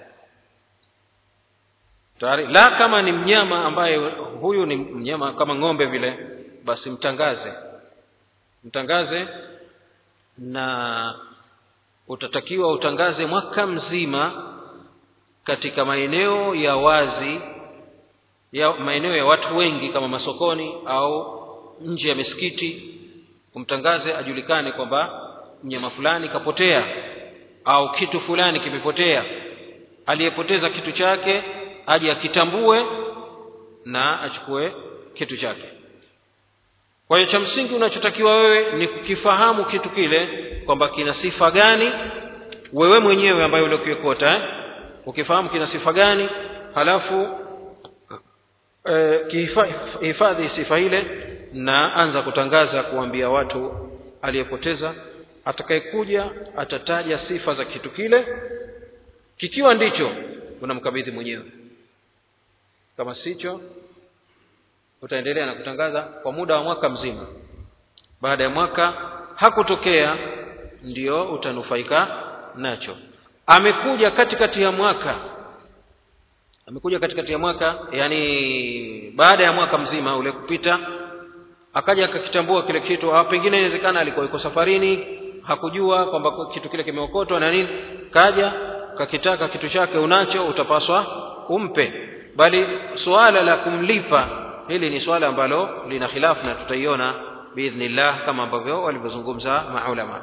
A: tayari la kama ni mnyama ambaye huyu ni mnyama kama ng'ombe vile basi mtangaze mtangaze na utatakiwa utangaze mwaka mzima katika maeneo ya wazi ya maeneo ya watu wengi kama masokoni au nje ya misikiti umtangaze ajulikane kwamba mnyama fulani kapotea au kitu fulani kimepotea aliyepoteza kitu chake aje akitambue na achukue kitu chake kwa hiyo cha msingi unachotakiwa wewe ni kukifahamu kitu kile kwamba kina sifa gani wewe mwenyewe ambaye uliokiokota eh? ukifahamu kina sifa gani halafu eh, kihifadhi sifa ile na anza kutangaza kuambia watu aliyepoteza atakayekuja atataja sifa za kitu kile kikiwa ndicho unamkabidhi mwenyewe kama sicho utaendelea na kutangaza kwa muda wa mwaka mzima baada ya mwaka hakutokea ndio utanufaika nacho amekuja katikati ya mwaka amekuja katikati ya mwaka yani baada ya mwaka mzima ule kupita akaja akakitambua kile kitu au pengine inawezekana alikuwa yuko safarini hakujua kwamba kitu kile kimeokotwa na nini kaja kakitaka kitu chake unacho utapaswa umpe bali suala la kumlipa hili ni swala ambalo lina khilafu na tutaiona biidhnillah kama ambavyo walivyozungumza maulama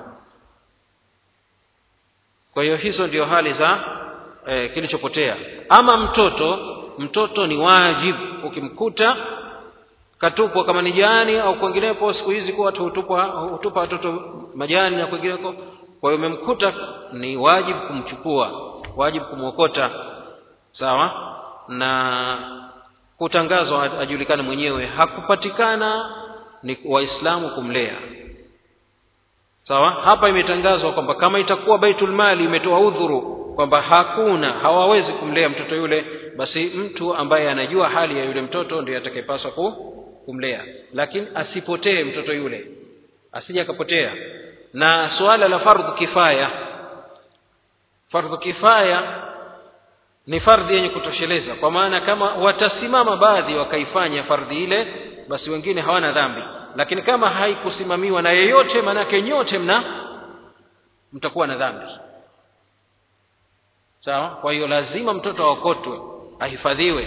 A: kwa hiyo hizo ndio hali za e, kilichopotea ama mtoto mtoto ni wajibu ukimkuta katupwa kama ni jani au kwenginepo siku hizi kuwa watu hutupa hutupa watoto majani na kwengineko kwa hiyo umemkuta ni wajibu kumchukua wajibu kumwokota sawa na kutangazwa ajulikane mwenyewe hakupatikana ni waislamu kumlea sawa hapa imetangazwa kwamba kama itakuwa baitul mali imetoa udhuru kwamba hakuna hawawezi kumlea mtoto yule basi mtu ambaye anajua hali ya yule mtoto ndiye atakayepaswa ku, kumlea lakini asipotee mtoto yule asije akapotea na suala la fardhu kifaya fardhu kifaya ni fardhi yenye kutosheleza kwa maana kama watasimama baadhi wakaifanya fardhi ile basi wengine hawana dhambi lakini kama haikusimamiwa na yeyote manake nyote mna mtakuwa na dhambi sawa kwa hiyo lazima mtoto aokotwe ahifadhiwe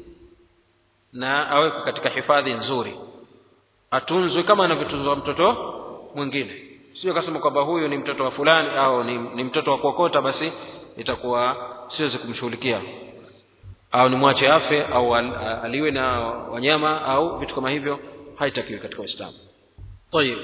A: na awekwe katika hifadhi nzuri atunzwe kama anavyotunzwa mtoto mwingine sio kasema kwamba huyu ni mtoto wa fulani au ni, ni mtoto wa kuokota basi itakuwa siwezi kumshughulikia au nimwache afe au al, aliwe na wanyama au vitu kama hivyo haitakiwi katika uislamu tayib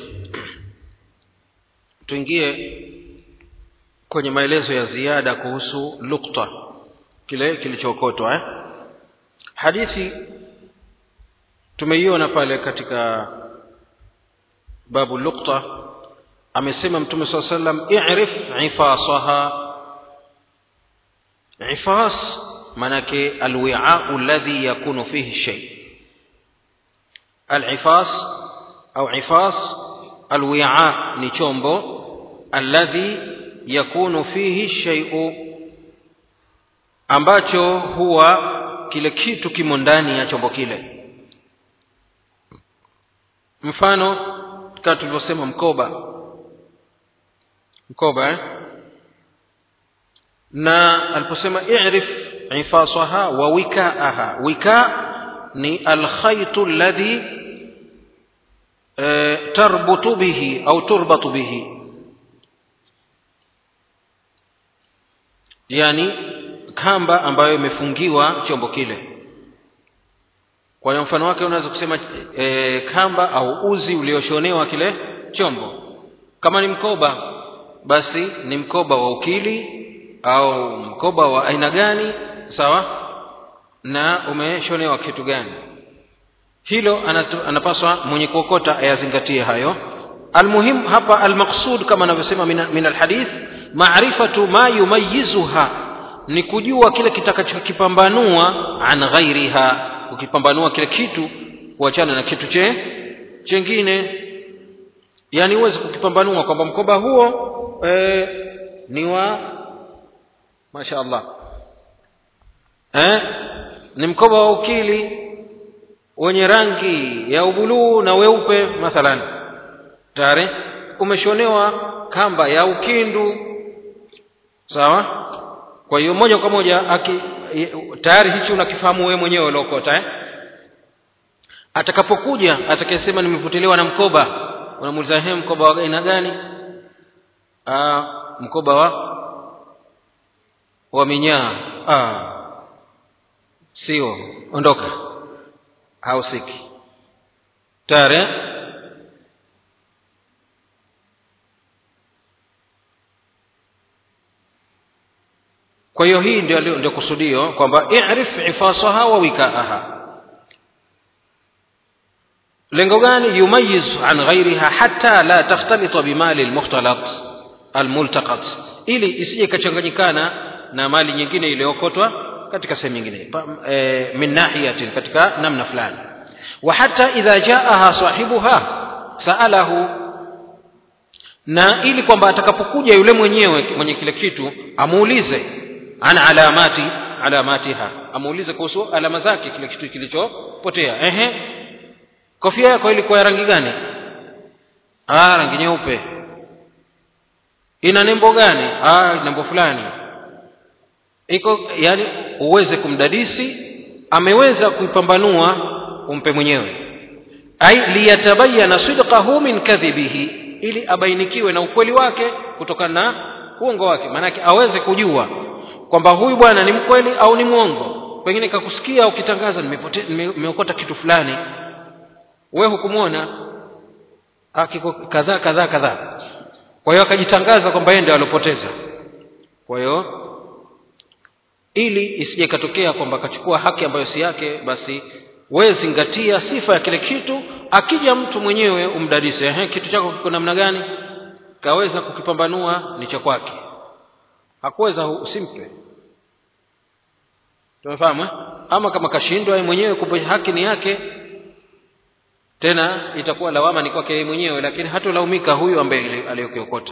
A: tuingie kwenye maelezo ya ziada kuhusu lukta kile kilichookotwa eh? hadithi tumeiona pale katika babu lukta amesema mtume saa sallam irif ifasaha ifas manake alwiau alladhi yakunu fihi shay alifas au ifas alwi'a ni chombo alladhi yakunu fihi shay'u ambacho huwa kile kitu kimo ndani ya chombo kile mfano kama tulivyosema mkoba mkoba eh? na aliposema i'rif ifasaha wa wikaaha wika ni alkhaitu alladhi e, tarbutu bihi au turbatu bihi yani kamba ambayo imefungiwa chombo kile kwa hiyo mfano wake unaweza kusema e, kamba au uzi ulioshonewa kile chombo kama ni mkoba basi ni mkoba wa ukili au mkoba wa aina gani sawa na umeshonewa kitu gani hilo anatu, anapaswa mwenye kuokota ayazingatie hayo almuhim hapa almaqsud kama anavyosema min, min alhadith maarifatu ma yumayizuha ni kujua kile kitakachokipambanua an ghairiha ukipambanua kile kitu kuachana na kitu che chengine yani huwezi kukipambanua kwamba mkoba huo e, ni wa masha allah eh? ni mkoba wa ukili wenye rangi ya ubuluu na weupe mathalan tayari umeshonewa kamba ya ukindu sawa kwa hiyo moja kwa moja aki, tayari hichi unakifahamu wewe mwenyewe uliokota eh? atakapokuja atakayesema nimepotelewa na mkoba unamuuliza he mkoba wa aina gani Aa, mkoba wa wa minyaa sio ondoka hausiki tayari kwa hiyo hii ndio ndio kusudio kwamba i'rif ifasaha wa wikaaha lengo gani yumayiz an ghairiha hatta la takhtalita bimali almukhtalat almultaqat ili isije ikachanganyikana na mali nyingine iliyokotwa katika sehemu nyingine e, min nahiyatin katika namna fulani wa hata idha jaaha sahibuha saalahu na ili kwamba atakapokuja yule mwenyewe mwenye kile kitu amuulize an alamati alamatiha amuulize kuhusu alama zake kile kitu kilichopotea ehe kofia yako ilikuwa ya rangi gani ah rangi nyeupe ina nembo gani ah nembo fulani iko yani uweze kumdadisi ameweza kuipambanua umpe mwenyewe ai liyatabayana sidqahu min kadhibihi ili abainikiwe na ukweli wake kutokana na uongo wake maanake aweze kujua kwamba huyu bwana ni mkweli au ni mwongo pengine kakusikia ukitangaza nimeokota kitu fulani wewe hukumwona kiko kadhaa kadhaa kadhaa kwa hiyo akajitangaza kwamba yeye ndiye alopoteza kwa hiyo ili isije ikatokea kwamba akachukua haki ambayo si yake basi wewe zingatia sifa ya kile kitu akija mtu mwenyewe umdadise ehe kitu chako kiko namna gani kaweza kukipambanua ni cha kwake hakuweza usimpe tumefahamu eh? ama kama kashindwa yeye mwenyewe kumbe haki ni yake tena itakuwa lawama ni kwake yeye mwenyewe lakini hatolaumika huyu ambaye aliyokiokota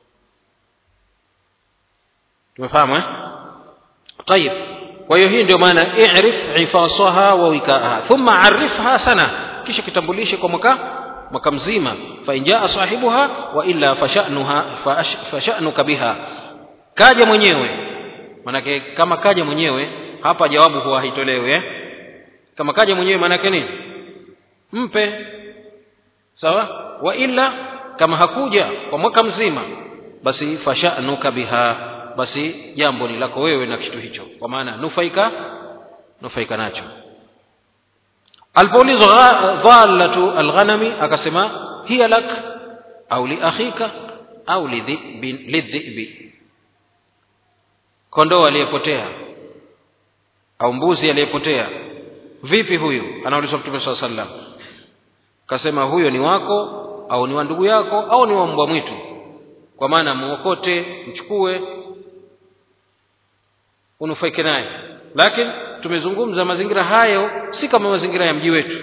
A: tumefahamu eh? طيب kwa hiyo hii ndio maana i'rif ifasaha wa wikaaha thumma arifha sana kisha kitambulishe kwa mwaka mwaka mzima fa in jaa sahibuha wa illa fasha'nuha fasha'nuka biha kaja mwenyewe manake kama kaja mwenyewe hapa jawabu huwa haitolewi eh? kama kaja mwenyewe manake nini mpe sawa wa illa kama hakuja kwa mwaka mzima basi fasha'nuka biha basi jambo ni lako wewe na kitu hicho kwa maana nufaika nufaika nacho alipoulizwa dhalatu alghanami akasema hiya lak au li akhika au lidhibi kondoo aliyepotea au mbuzi aliyepotea vipi huyu anaulizwa mtume saa sallam kasema huyo ni wako au ni wa ndugu yako au ni wa mbwa mwitu kwa maana muokote mchukue unufaike naye lakini tumezungumza mazingira hayo si kama mazingira ya mji wetu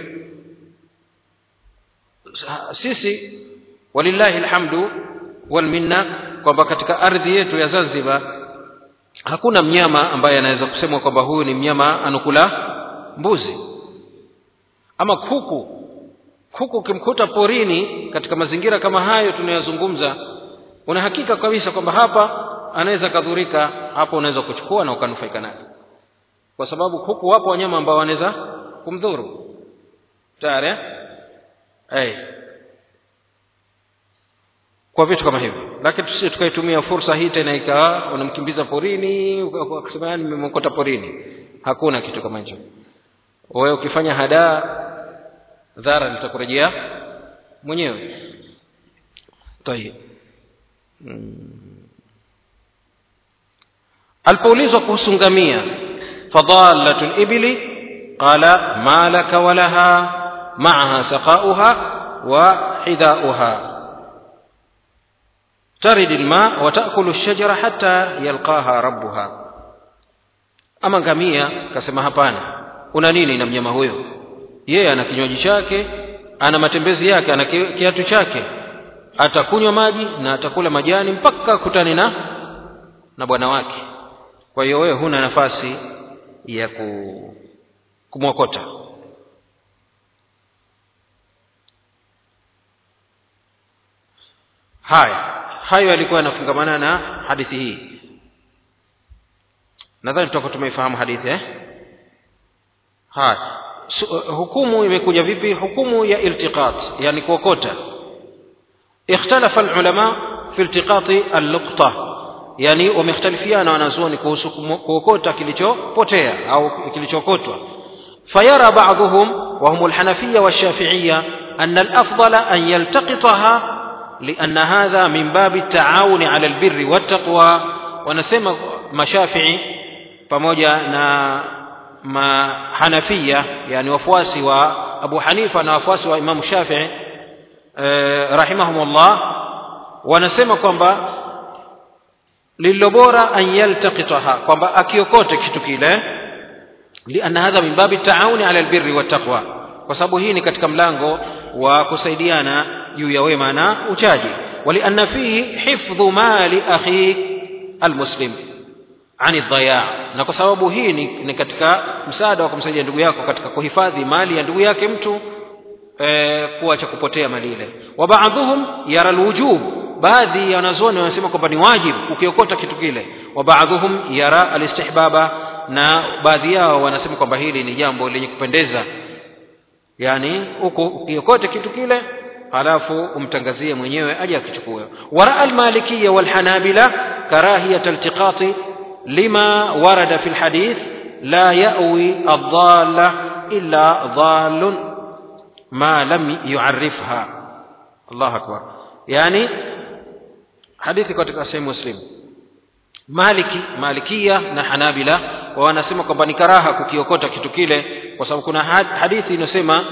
A: sisi walillahi alhamdu walminna kwamba katika ardhi yetu ya zanzibar hakuna mnyama ambaye anaweza kusemwa kwamba huyu ni mnyama anukula mbuzi ama kuku kuku ukimkuta porini katika mazingira kama hayo tunayozungumza una hakika kabisa kwamba hapa anaweza kadhurika hapo unaweza kuchukua na ukanufaika naye kwa sababu kuku wapo wanyama ambao wanaweza kumdhuru tayari eh? hey. kwa vitu kama hivyo lakini tusi tukaitumia fursa hii tena ikawa unamkimbiza porini ukasema yani nimemkota porini hakuna kitu kama hicho wewe ukifanya hadaa dhara litakurejea mwenyewe tayeb alipoulizwa kuhusu ngamia fadalatu libili qala ma laka walaha maaha saqauha wa hidauha ترد الماء وتأكل الشجرة حتى يلقاها ربها ama ngamia kasema hapana una nini na mnyama huyo yeye ana kinywaji chake ana matembezi yake ana kiatu chake atakunywa maji na atakula majani mpaka kutane na na bwana wake kwa hiyo wewe huna nafasi ya ku, kumwokota haya hayo yalikuwa yanafungamana na hadithi hii nadhani tutakuwa tumeifahamu hadithi eh? haya Su, uh, hukumu imekuja vipi hukumu ya iltiqat yani kuokota ikhtalafa alulama fi iltiqati alluqta yani wamekhtalifiana wanazuoni kuhusu kuokota kilichopotea au kilichokotwa fayara ba'dhum wa hum alhanafiyya washafi'iyya anna alafdala an yaltaqitaha لأن هذا من باب التعاون على البر والتقوى ونسمى مشافعي pamoja na mahanafia yani wafuasi wa abu hanifa na wafuasi wa imamu shafii eh, rahimahumullah wanasema kwamba lililo bora an yaltaqitaha kwamba akiokote kitu kile lianna hadha min babi taawuni ala albirri wattaqwa kwa sababu hii ni katika mlango wa kusaidiana juu ya wema na uchaji walianna fihi hifdhu mali akhik almuslim ani dhaya na kwa sababu hii ni, ni katika msaada wa kumsaidia ndugu yako katika kuhifadhi mali ya ndugu yake mtu e, kuwa cha kupotea mali ile wa baadhuhum yara alwujub baadhi ya wanazuoni wanasema kwamba ni wajibu ukiokota kitu kile wa baadhuhum yara alistihbaba na baadhi yao wanasema kwamba hili ni jambo lenye kupendeza yani huko ukiokote kitu kile halafu umtangazie mwenyewe aje akichukue waraa almalikiya walhanabila karahiyat iltiqati لما ورد في الحديث لا يأوي الضالة إلا ضال ما لم يعرفها الله أكبر يعني حديث katika sahih muslim maliki malikia na hanabila wanasema kwamba ni karaha kukiokota kitu kile kwa sababu kuna hadithi inayosema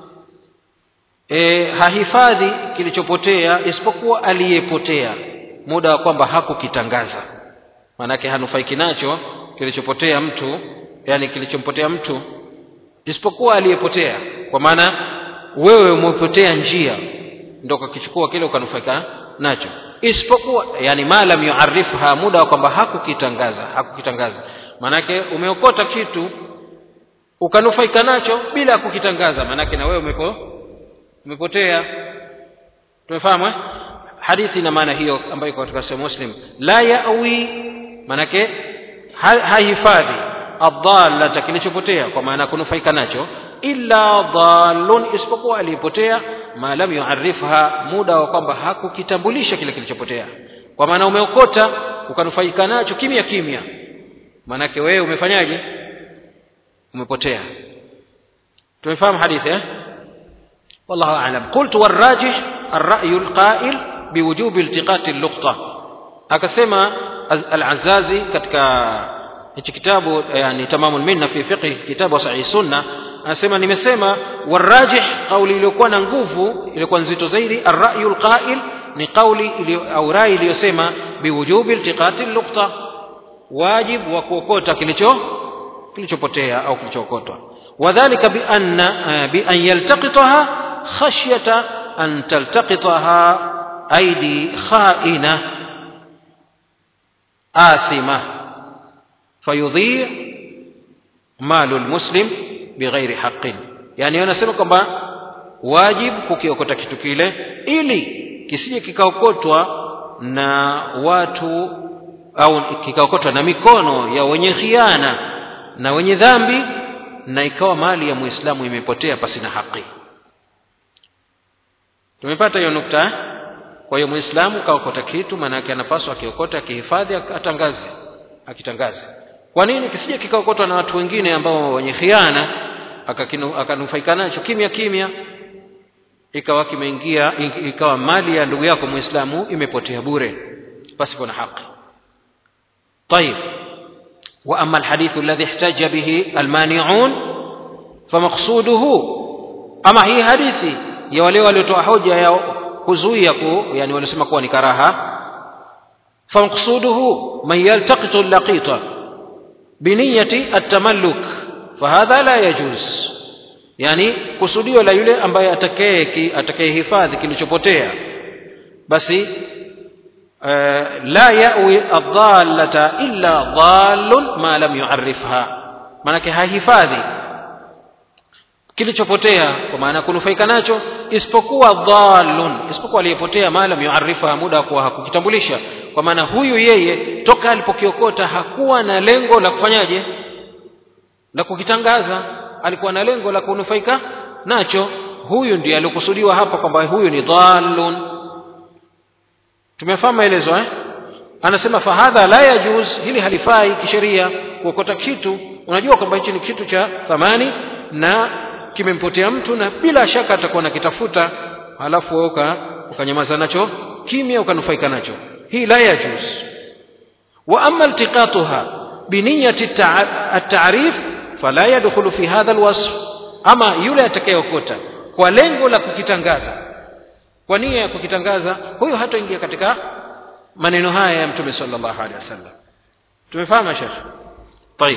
A: e, hahifadhi kilichopotea isipokuwa aliyepotea muda wa kwamba hakukitangaza maanake hanufaiki nacho kilichopotea mtu yani kilichompotea mtu isipokuwa aliyepotea kwa maana wewe umepotea njia ndo ukakichukua kile ukanufaika nacho isipokuwa yani ma lam yuarifha muda wa kwamba hakukitangaza hakukitangaza maanake umeokota kitu ukanufaika nacho bila kukitangaza maanake na wewe umepo umepotea tumefahamu eh? hadithi ina maana hiyo ambayo iko katika sahih muslim la yawi manake hahifadhi adhalata kilichopotea kwa maana kunufaika nacho illa dhalun isipokuwa aliyepotea ma lam yuarifha muda wa kwamba hakukitambulisha kile kilichopotea kwa maana umeokota ukanufaika nacho kimya kimya maanake wewe umefanyaje umepotea tumefahamu hadithi eh والله أعلم قلت والراجح الرأي القائل بوجوب التقاط اللقطة akasema al-Azazi katika hichi kitabu yani tamamul minna fi fiqh kitabu sahih sunna anasema nimesema warajih kauli iliyokuwa na nguvu iliyokuwa nzito zaidi ar-ra'yul qa'il ni kauli au rai iliyosema biwujubi iltiqati luqta wajib wa kuokota kilicho kilichopotea au kilichookotwa wadhālika bi anna bi an yaltaqitaha khashyata an taltaqitaha aidi kha'ina آثمة فيضيع مال المسلم بغير حق يعني wanasema kwamba wajibu kukiokota kitu kile ili kisije kikaokotwa na watu au kikaokotwa na mikono ya wenye khiana na wenye dhambi na ikawa mali ya muislamu imepotea pasina haki tumepata hiyo nukta kwa hiyo muislamu kaokota kitu maana yake anapaswa akiokota akihifadhi atangaze akitangaze kwa nini kisije kikaokotwa na watu wengine ambao wenye khiana akanufaika nacho kimya kimya ikawa kimeingia ikawa mali ya ndugu yako muislamu imepotea bure pasipo na haki طيب وأما الحديث الذي احتج به المانعون فمقصوده أما هي حديثي ya wale waliotoa hoja ya kuzuia ku yani walisema kuwa ni karaha famqsuduhu man yaltaqitu allaqita biniyati atamalluk fahadha la yajuz yani kusudio la yule ambaye atakaye atakayehifadhi kilichopotea basi uh, la yawi adallata illa dhallun ma lam yuarifha maanake hahifadhi kilichopotea kwa maana kunufaika nacho isipokuwa dhallun isipokuwa aliyepotea maalam yuarifa muda wa kuwa hakukitambulisha kwa maana huyu yeye toka alipokiokota hakuwa na lengo la kufanyaje la kukitangaza alikuwa na lengo la kunufaika nacho huyu ndiye aliokusudiwa hapa kwamba huyu ni dhallun tumefahamu maelezo eh anasema fahadha la yajuz hili halifai kisheria kuokota kitu unajua kwamba hichi ni kitu cha thamani na kimempotea mtu na bila shaka atakuwa nakitafuta halafu wewe ukanyamaza nacho kimya ukanufaika nacho hii la yajuz wa amma iltiqatuha biniyati at-ta'rif fala yadkhulu fi hadha alwasf ama yule atakayeokota kwa lengo la kukitangaza kwa nia ya kukitangaza huyo hataingia katika maneno haya ya mtume sallallahu alaihi wasallam tumefahamu shekh طيب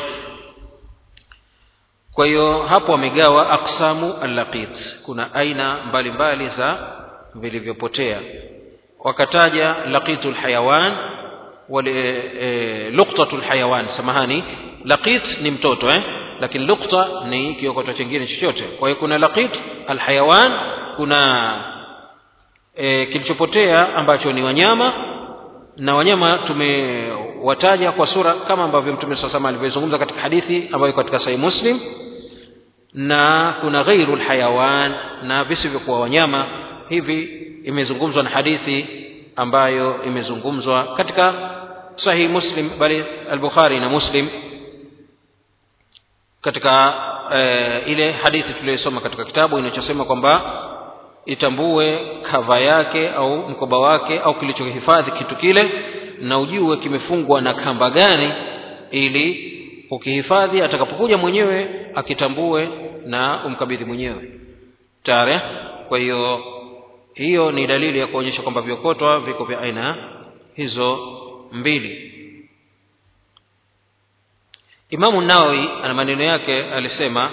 A: kwa hiyo hapo wamegawa aqsamu allaqit kuna aina mbalimbali mbali za vilivyopotea wakataja laqitul hayawan wale e, luqtatul hayawan samahani laqit ni mtoto eh lakini luqta ni kiokoto chingine chochote kwa hiyo kuna laqit alhayawan kuna e, kilichopotea ambacho ni wanyama na wanyama tumewataja kwa sura kama ambavyo mtume saa sama alivyozungumza katika hadithi ambayo iko katika sahih muslim na kuna ghairu lhayawan na visivyokuwa wanyama hivi imezungumzwa na hadithi ambayo imezungumzwa katika sahih muslim bali al-bukhari na muslim katika e, ile hadithi tuliyosoma katika kitabu inachosema kwamba itambue kava yake au mkoba wake au kilichohifadhi kitu kile na ujue kimefungwa na kamba gani ili ukihifadhi atakapokuja mwenyewe akitambue na umkabidhi mwenyewe tare kwa hiyo hiyo ni dalili ya kuonyesha kwamba viokotwa viko vya aina hizo mbili imamu nawawi ana maneno yake alisema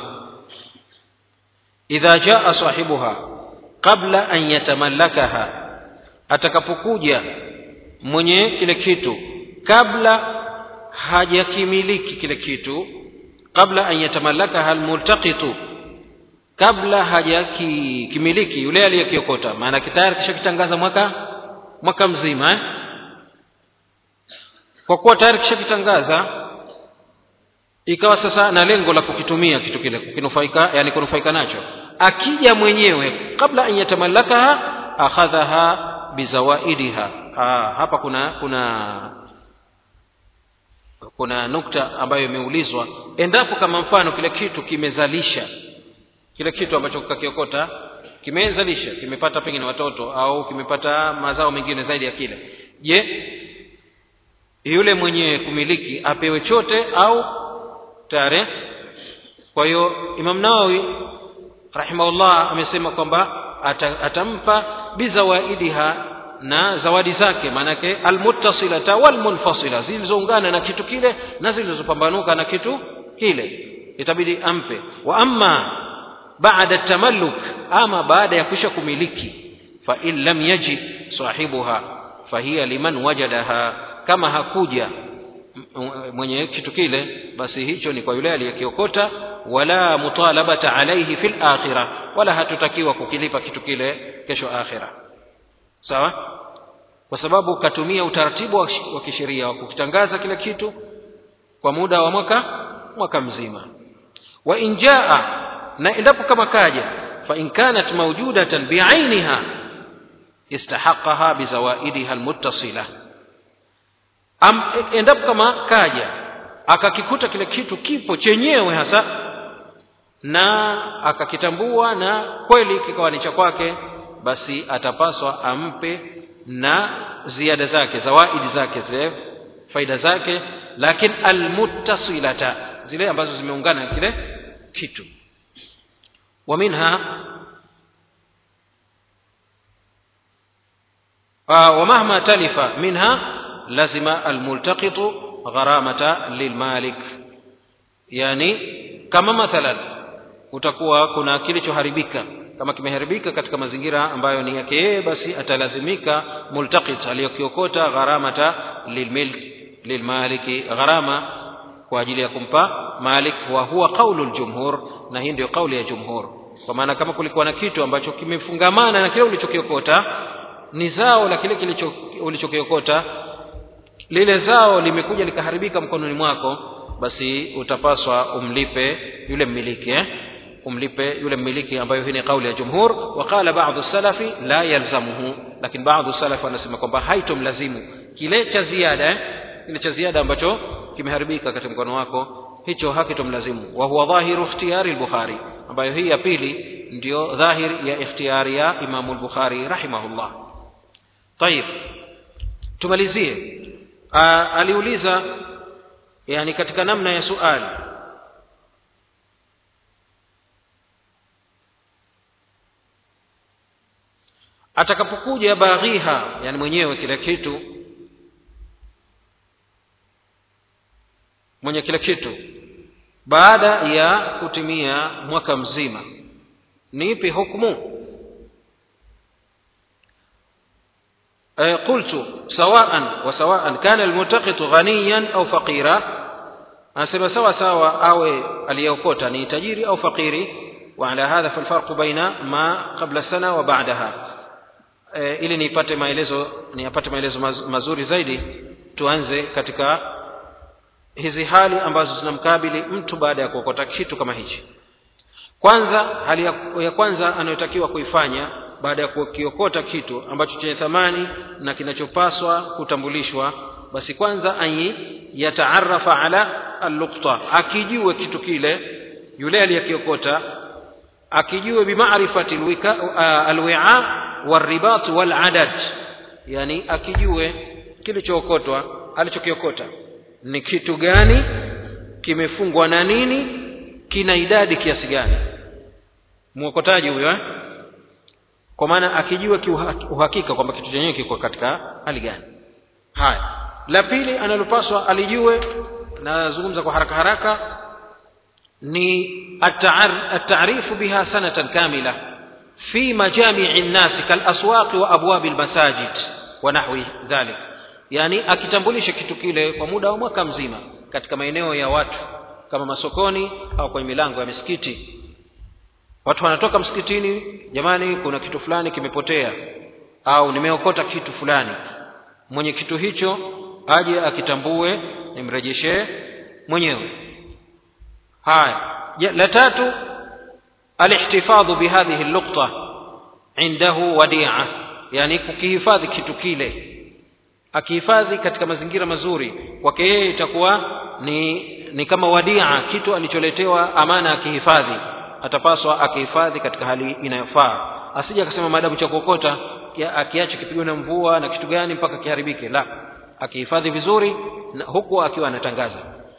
A: idha jaa sahibuha qabla an yatamallakaha atakapokuja mwenye kile kitu kabla hajakimiliki kile kitu kabla an yatamallakaha almultaqitu kabla hajakimiliki yule aliyekiokota maana tayari kishakitangaza mwaka mwaka mzima eh? kwa kuwa tayari kishakitangaza ikawa sasa na lengo la kukitumia kitu kile kukinufaika yani kunufaika nacho akija mwenyewe kabla an yatamallakaha akhadhaha bizawaidiha ah, hapa kuna kuna kuna nukta ambayo imeulizwa endapo kama mfano kile kitu kimezalisha kile kitu ambacho kakiokota kimezalisha kimepata pengine watoto au kimepata mazao mengine zaidi ya kile je yule mwenye kumiliki apewe chote au tare kwa hiyo imam nawawi rahimahullah amesema kwamba atampa bizawaidiha na zawadi zake maanake almuttasilata walmunfasila zilizoungana na kitu kile na zilizopambanuka na kitu kile itabidi ampe wa amma baada tamalluk ama baada ya kusha kumiliki fa in lam yaji sahibuha fahiya liman wajadaha kama hakuja mwenye kitu kile basi hicho ni kwa yule aliyekiokota wala mutalabata alaihi fil akhirah wala hatutakiwa kukilipa kitu kile kesho akhira sawa kwa sababu katumia utaratibu wa kisheria wa kukitangaza kile kitu kwa muda wa mwaka mwaka mzima wa injaa na endapo kama kaja fa in kanat mawjudatan biainiha istahaqaha bizawaidiha almuttasila Am, endapo kama kaja akakikuta kile kitu kipo chenyewe hasa na akakitambua na kweli kikawa ni cha kwake basi atapaswa ampe na ziada zake zawaidi zake zile faida zake lakini almuttasilata zile ambazo zimeungana na kile kitu wa minha ومهما تلف منها لزم الملتقط غرامة للمالك يعني كما مثلا utakuwa kuna kilichoharibika kama kimeharibika katika mazingira ambayo ni yake yeye basi atalazimika multaqit aliyokiokota gharamata lilmilk lilmaliki gharama kwa ajili ya kumpa malik wa huwa qaulu ljumhur na hii ndio kauli ya jumhur kwa maana kama kulikuwa na kitu ambacho kimefungamana na kile ulichokiokota ni zao la kile kilicho ulichokiokota lile zao limekuja likaharibika mkononi mwako basi utapaswa umlipe yule mmiliki eh? umlipe yule mmiliki ambayo hii ni kauli ya jumhur waqala baadhu salafi la yalzamuhu lakini baadhu salafi wanasema kwamba haitomlazimu kile cha ziada eh? kile cha ziada ambacho kimeharibika katika mkono wako hicho hakitomlazimu wa huwa dhahiru ikhtiyari al-bukhari ambayo hii ya pili ndio dhahir ya ikhtiyari ya imamu al-bukhari rahimahullah طيب tumalizie aliuliza yani katika namna ya suali atakapokuja baghiha yani mwenyewe kile kitu mwenye kile kitu baada ya kutimia mwaka mzima ni ipi hukumu قلت سواء وسواء كان الملتقط غنيا أو فقيرا anasema sawa sawa awe aliyeokota ni tajiri au fakiri وعلى هذا فالفرق بين ما قبل السنة وبعدها e, ili nipate maelezo niyapate maelezo mazuri zaidi tuanze katika hizi hali ambazo zinamkabili mtu baada ya kuokota kitu kama hichi kwanza hali ya, ya kwanza anayotakiwa kuifanya baada ya kukiokota kitu ambacho chenye thamani na kinachopaswa kutambulishwa basi kwanza an yataarafa ala allukta akijue kitu kile yule aliyekiokota akijue bimarifati alwi'a waribat waladad yani akijue kilichookotwa alichokiokota ni kitu gani kimefungwa na nini kina idadi kiasi gani mwokotaji huyo eh? kwa maana akijua kiuhakika kwamba kitu chenyewe kiko katika hali gani haya la pili analopaswa alijue nazungumza kwa haraka haraka ni atarifu biha sanatan kamila fi majamii nnasi kalaswaqi wa abwabi lmasajid wa nahwi dhalik yani akitambulisha kitu kile kwa muda wa mwaka mzima katika maeneo ya watu kama masokoni au kwenye milango ya misikiti watu wanatoka msikitini jamani kuna kitu fulani kimepotea au nimeokota kitu fulani mwenye kitu hicho aje akitambue nimrejeshee mwenyewe haya la tatu alihtifadhu bihadhihi lukta indahu wadia yani kukihifadhi kitu kile akihifadhi katika mazingira mazuri kwake yeye itakuwa ni ni kama wadia kitu alicholetewa amana akihifadhi atapaswa akihifadhi katika hali inayofaa asije akasema maadamu cha kuokota akiacha kipigwa na mvua na kitu gani mpaka kiharibike la akihifadhi vizuri na huku akiwa anatangaza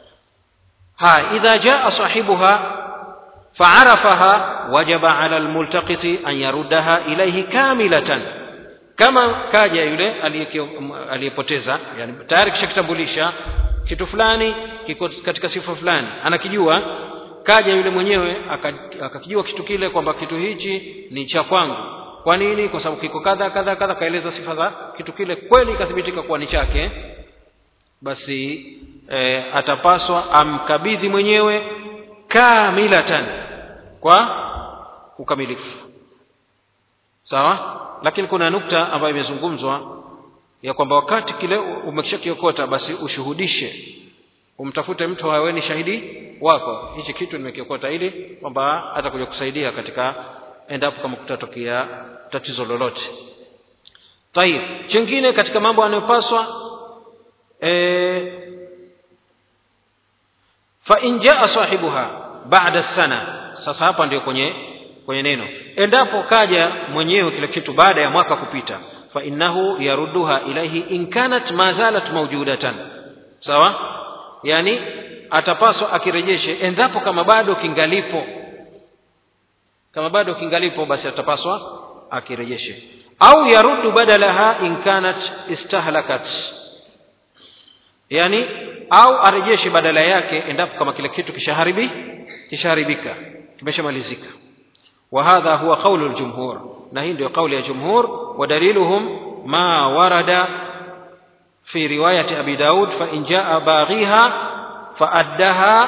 A: ha idha jaa sahibuha faarafaha wajaba ala almultaqiti an yaruddaha ilayhi kamilatan kama kaja yule aliyepoteza yani tayari kishakitambulisha kitu fulani kiko katika sifa fulani anakijua kaja yule mwenyewe akakijua kitu kile kwamba kitu hichi ni cha kwangu kwa nini kwa sababu kiko kadha kadha kadha kaeleza sifa za kitu kile kweli ikathibitika kuwa ni chake basi e, atapaswa amkabidhi mwenyewe kamilatan kwa ukamilifu sawa lakini kuna nukta ambayo imezungumzwa ya kwamba wakati kile umekishakiokota basi ushuhudishe umtafute mtu awe ni shahidi wako hichi kitu nimekiokota ili kwamba atakuja kusaidia katika endapo kama kutatokea tatizo lolote tayib chengine katika mambo anayopaswa e, fa in jaa sahibuha baada sana sasa hapa ndio kwenye kwenye neno endapo kaja mwenyewe kile kitu baada ya mwaka kupita fainahu yarudduha ilaihi in kanat ma zalat mawjudatan sawa yani atapaswa akirejeshe endapo kama bado kingalipo kama bado kingalipo basi atapaswa akirejeshe au yaruddu badalaha in kanat istahlakat yani au arejeshe badala yake endapo kama kile kitu kishaharibi kishaharibika kimeshamalizika وهذا هو قول الجمهور نهين دي قول الجمهور ودليلهم ما ورد في رواية أبي داود فإن جاء باغيها فأدها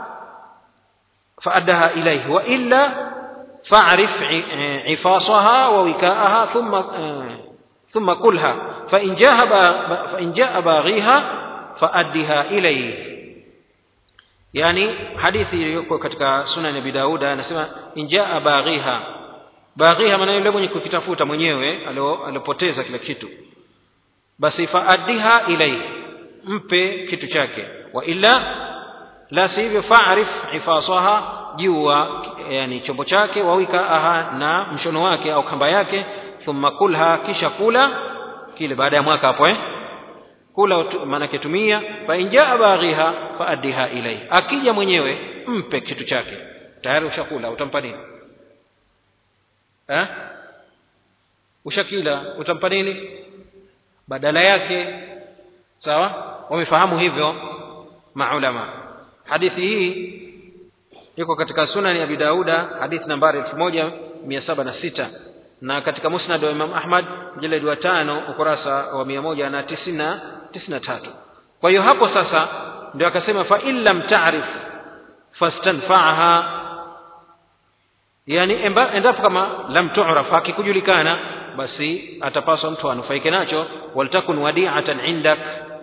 A: فأدها إليه وإلا فاعرف عفاصها ووكاءها ثم ثم كلها فإن جاء فإن جاء باغيها فأدها إليه yani hadithi iliyoko katika sunan abi dauda anasema injaa baghiha baghiha maana yule mwenye kukitafuta mwenyewe aliopoteza kila kitu basi faaddiha ilaihi mpe kitu chake wa illa la si hivyo faarif ifasaha jua yani chombo chake wawikaaha na mshono wake au kamba yake thumma kulha kisha kula kile baada ya mwaka hapo eh kula maanake tumia fa injaa baghiha faaddiha ilaihi akija mwenyewe mpe kitu chake tayari ushakula utampa nini eh ushakila utampa nini badala yake sawa wamefahamu hivyo maulama hadithi hii iko katika sunani abi dauda hadithi nambari 1706 na katika musnad wa imam ahmad jiladi wa tano ukurasa wa mia moja na tisini na tatu kwa hiyo hapo sasa ndio akasema fa in lam tarif fastanfaaha yani endapo kama lam turaf hakikujulikana basi atapaswa mtu anufaike nacho waltakun wadiatan indak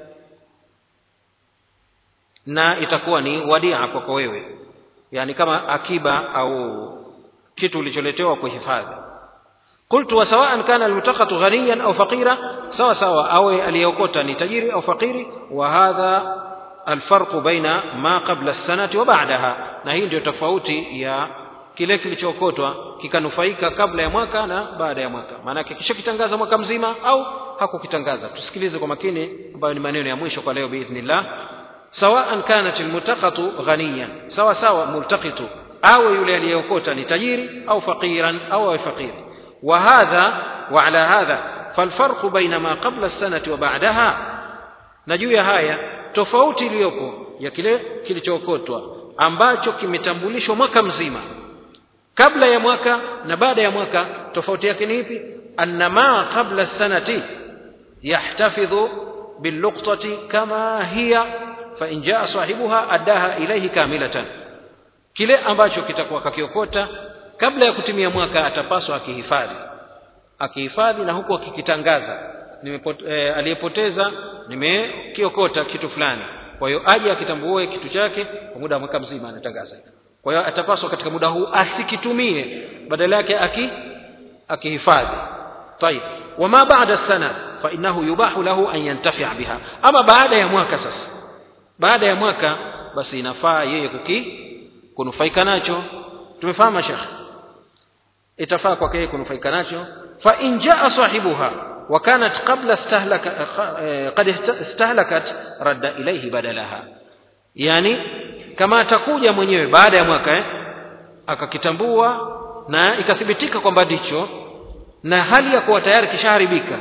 A: na itakuwa ni wadia kwako wewe yani kama akiba au kitu ulicholetewa kuhifadhi قلت وسواء كان الملتقط غنيا أو فقيرا سواء سواء أو اليوكوتا تجيري أو فقيري وهذا الفرق بين ما قبل السنة وبعدها نهي ndio tofauti ya kile kilichokotwa kikanufaika kabla ya mwaka na baada ya mwaka maanake kishakitangaza mwaka mzima au hakukitangaza tusikilize kwa makini ambayo ni maneno ya mwisho kwa leo biidhnillah sawaan kanat almultaqatu ghaniyan sawa sawa multaqitu awe yule aliyeokota ni tajiri au faqiran au awe faqiri وهذا وعلى هذا فالفرق بين ما قبل السنة وبعدها نجuu ya haya tofauti iliyopo ya kile kilichookotwa ambacho kimetambulishwa mwaka mzima kabla ya mwaka na baada ya mwaka tofauti yake ni ipi anna ma qabla sanati yahtafidhu billuqtati kama hiya fa in jaa sahibuha addaha ilayhi kamilatan kile ambacho kitakuwa kakiokota kabla ya kutimia mwaka atapaswa akihifadhi akihifadhi na huku akikitangaza e, aliyepoteza nimekiokota kitu fulani kwa hiyo aje akitambue kitu chake kwa muda wa mwaka mzima anatangaza kwa hiyo atapaswa katika muda huu asikitumie badala yake aki akihifadhi طيب وما بعد السنة فإنه يباح له أن ينتفع بها أما بعد يا mwaka sasa baada ya mwaka basi inafaa yeye kuki kunufaika nacho tumefahamu shekhe itafaa kwake yeye kunufaika nacho fa in jaa sahibuha wa kanat qabla istahlaka qad istahlakat radda ilayhi badalaha yani kama atakuja mwenyewe baada ya mwaka eh, akakitambua na ikathibitika kwamba ndicho na hali ya kuwa tayari kishaharibika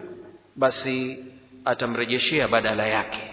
A: basi atamrejeshea badala yake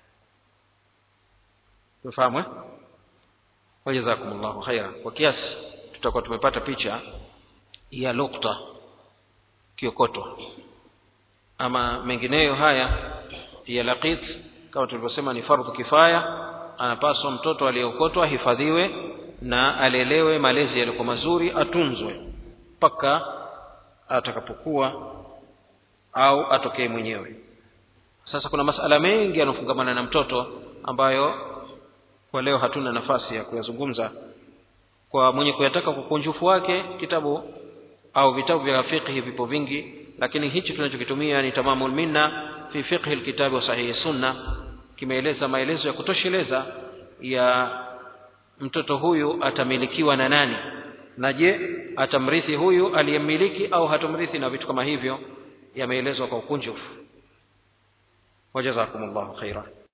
A: tufahamu eh? wajazakumullahu khaira kwa kiasi tutakuwa tumepata picha ya lukta kiokotwa ama mengineyo haya ya laqit kama tulivyosema ni fardhu kifaya anapaswa mtoto aliyeokotwa ahifadhiwe na alelewe malezi yalikuwa mazuri atunzwe mpaka atakapokuwa au atokee mwenyewe sasa kuna masala mengi yanayofungamana na mtoto ambayo kwa leo hatuna nafasi ya kuyazungumza kwa mwenye kuyataka kwa ukunjufu wake kitabu au vitabu vya fiqhi vipo vingi lakini hichi tunachokitumia ni tamamul minna fi fiqhi alkitabi wa sahihi sunna kimeeleza maelezo ya kutosheleza ya mtoto huyu atamilikiwa na nani na je atamrithi huyu aliyemmiliki au hatomrithi na vitu kama hivyo yameelezwa kwa ukunjufu wajazakum llahu khaira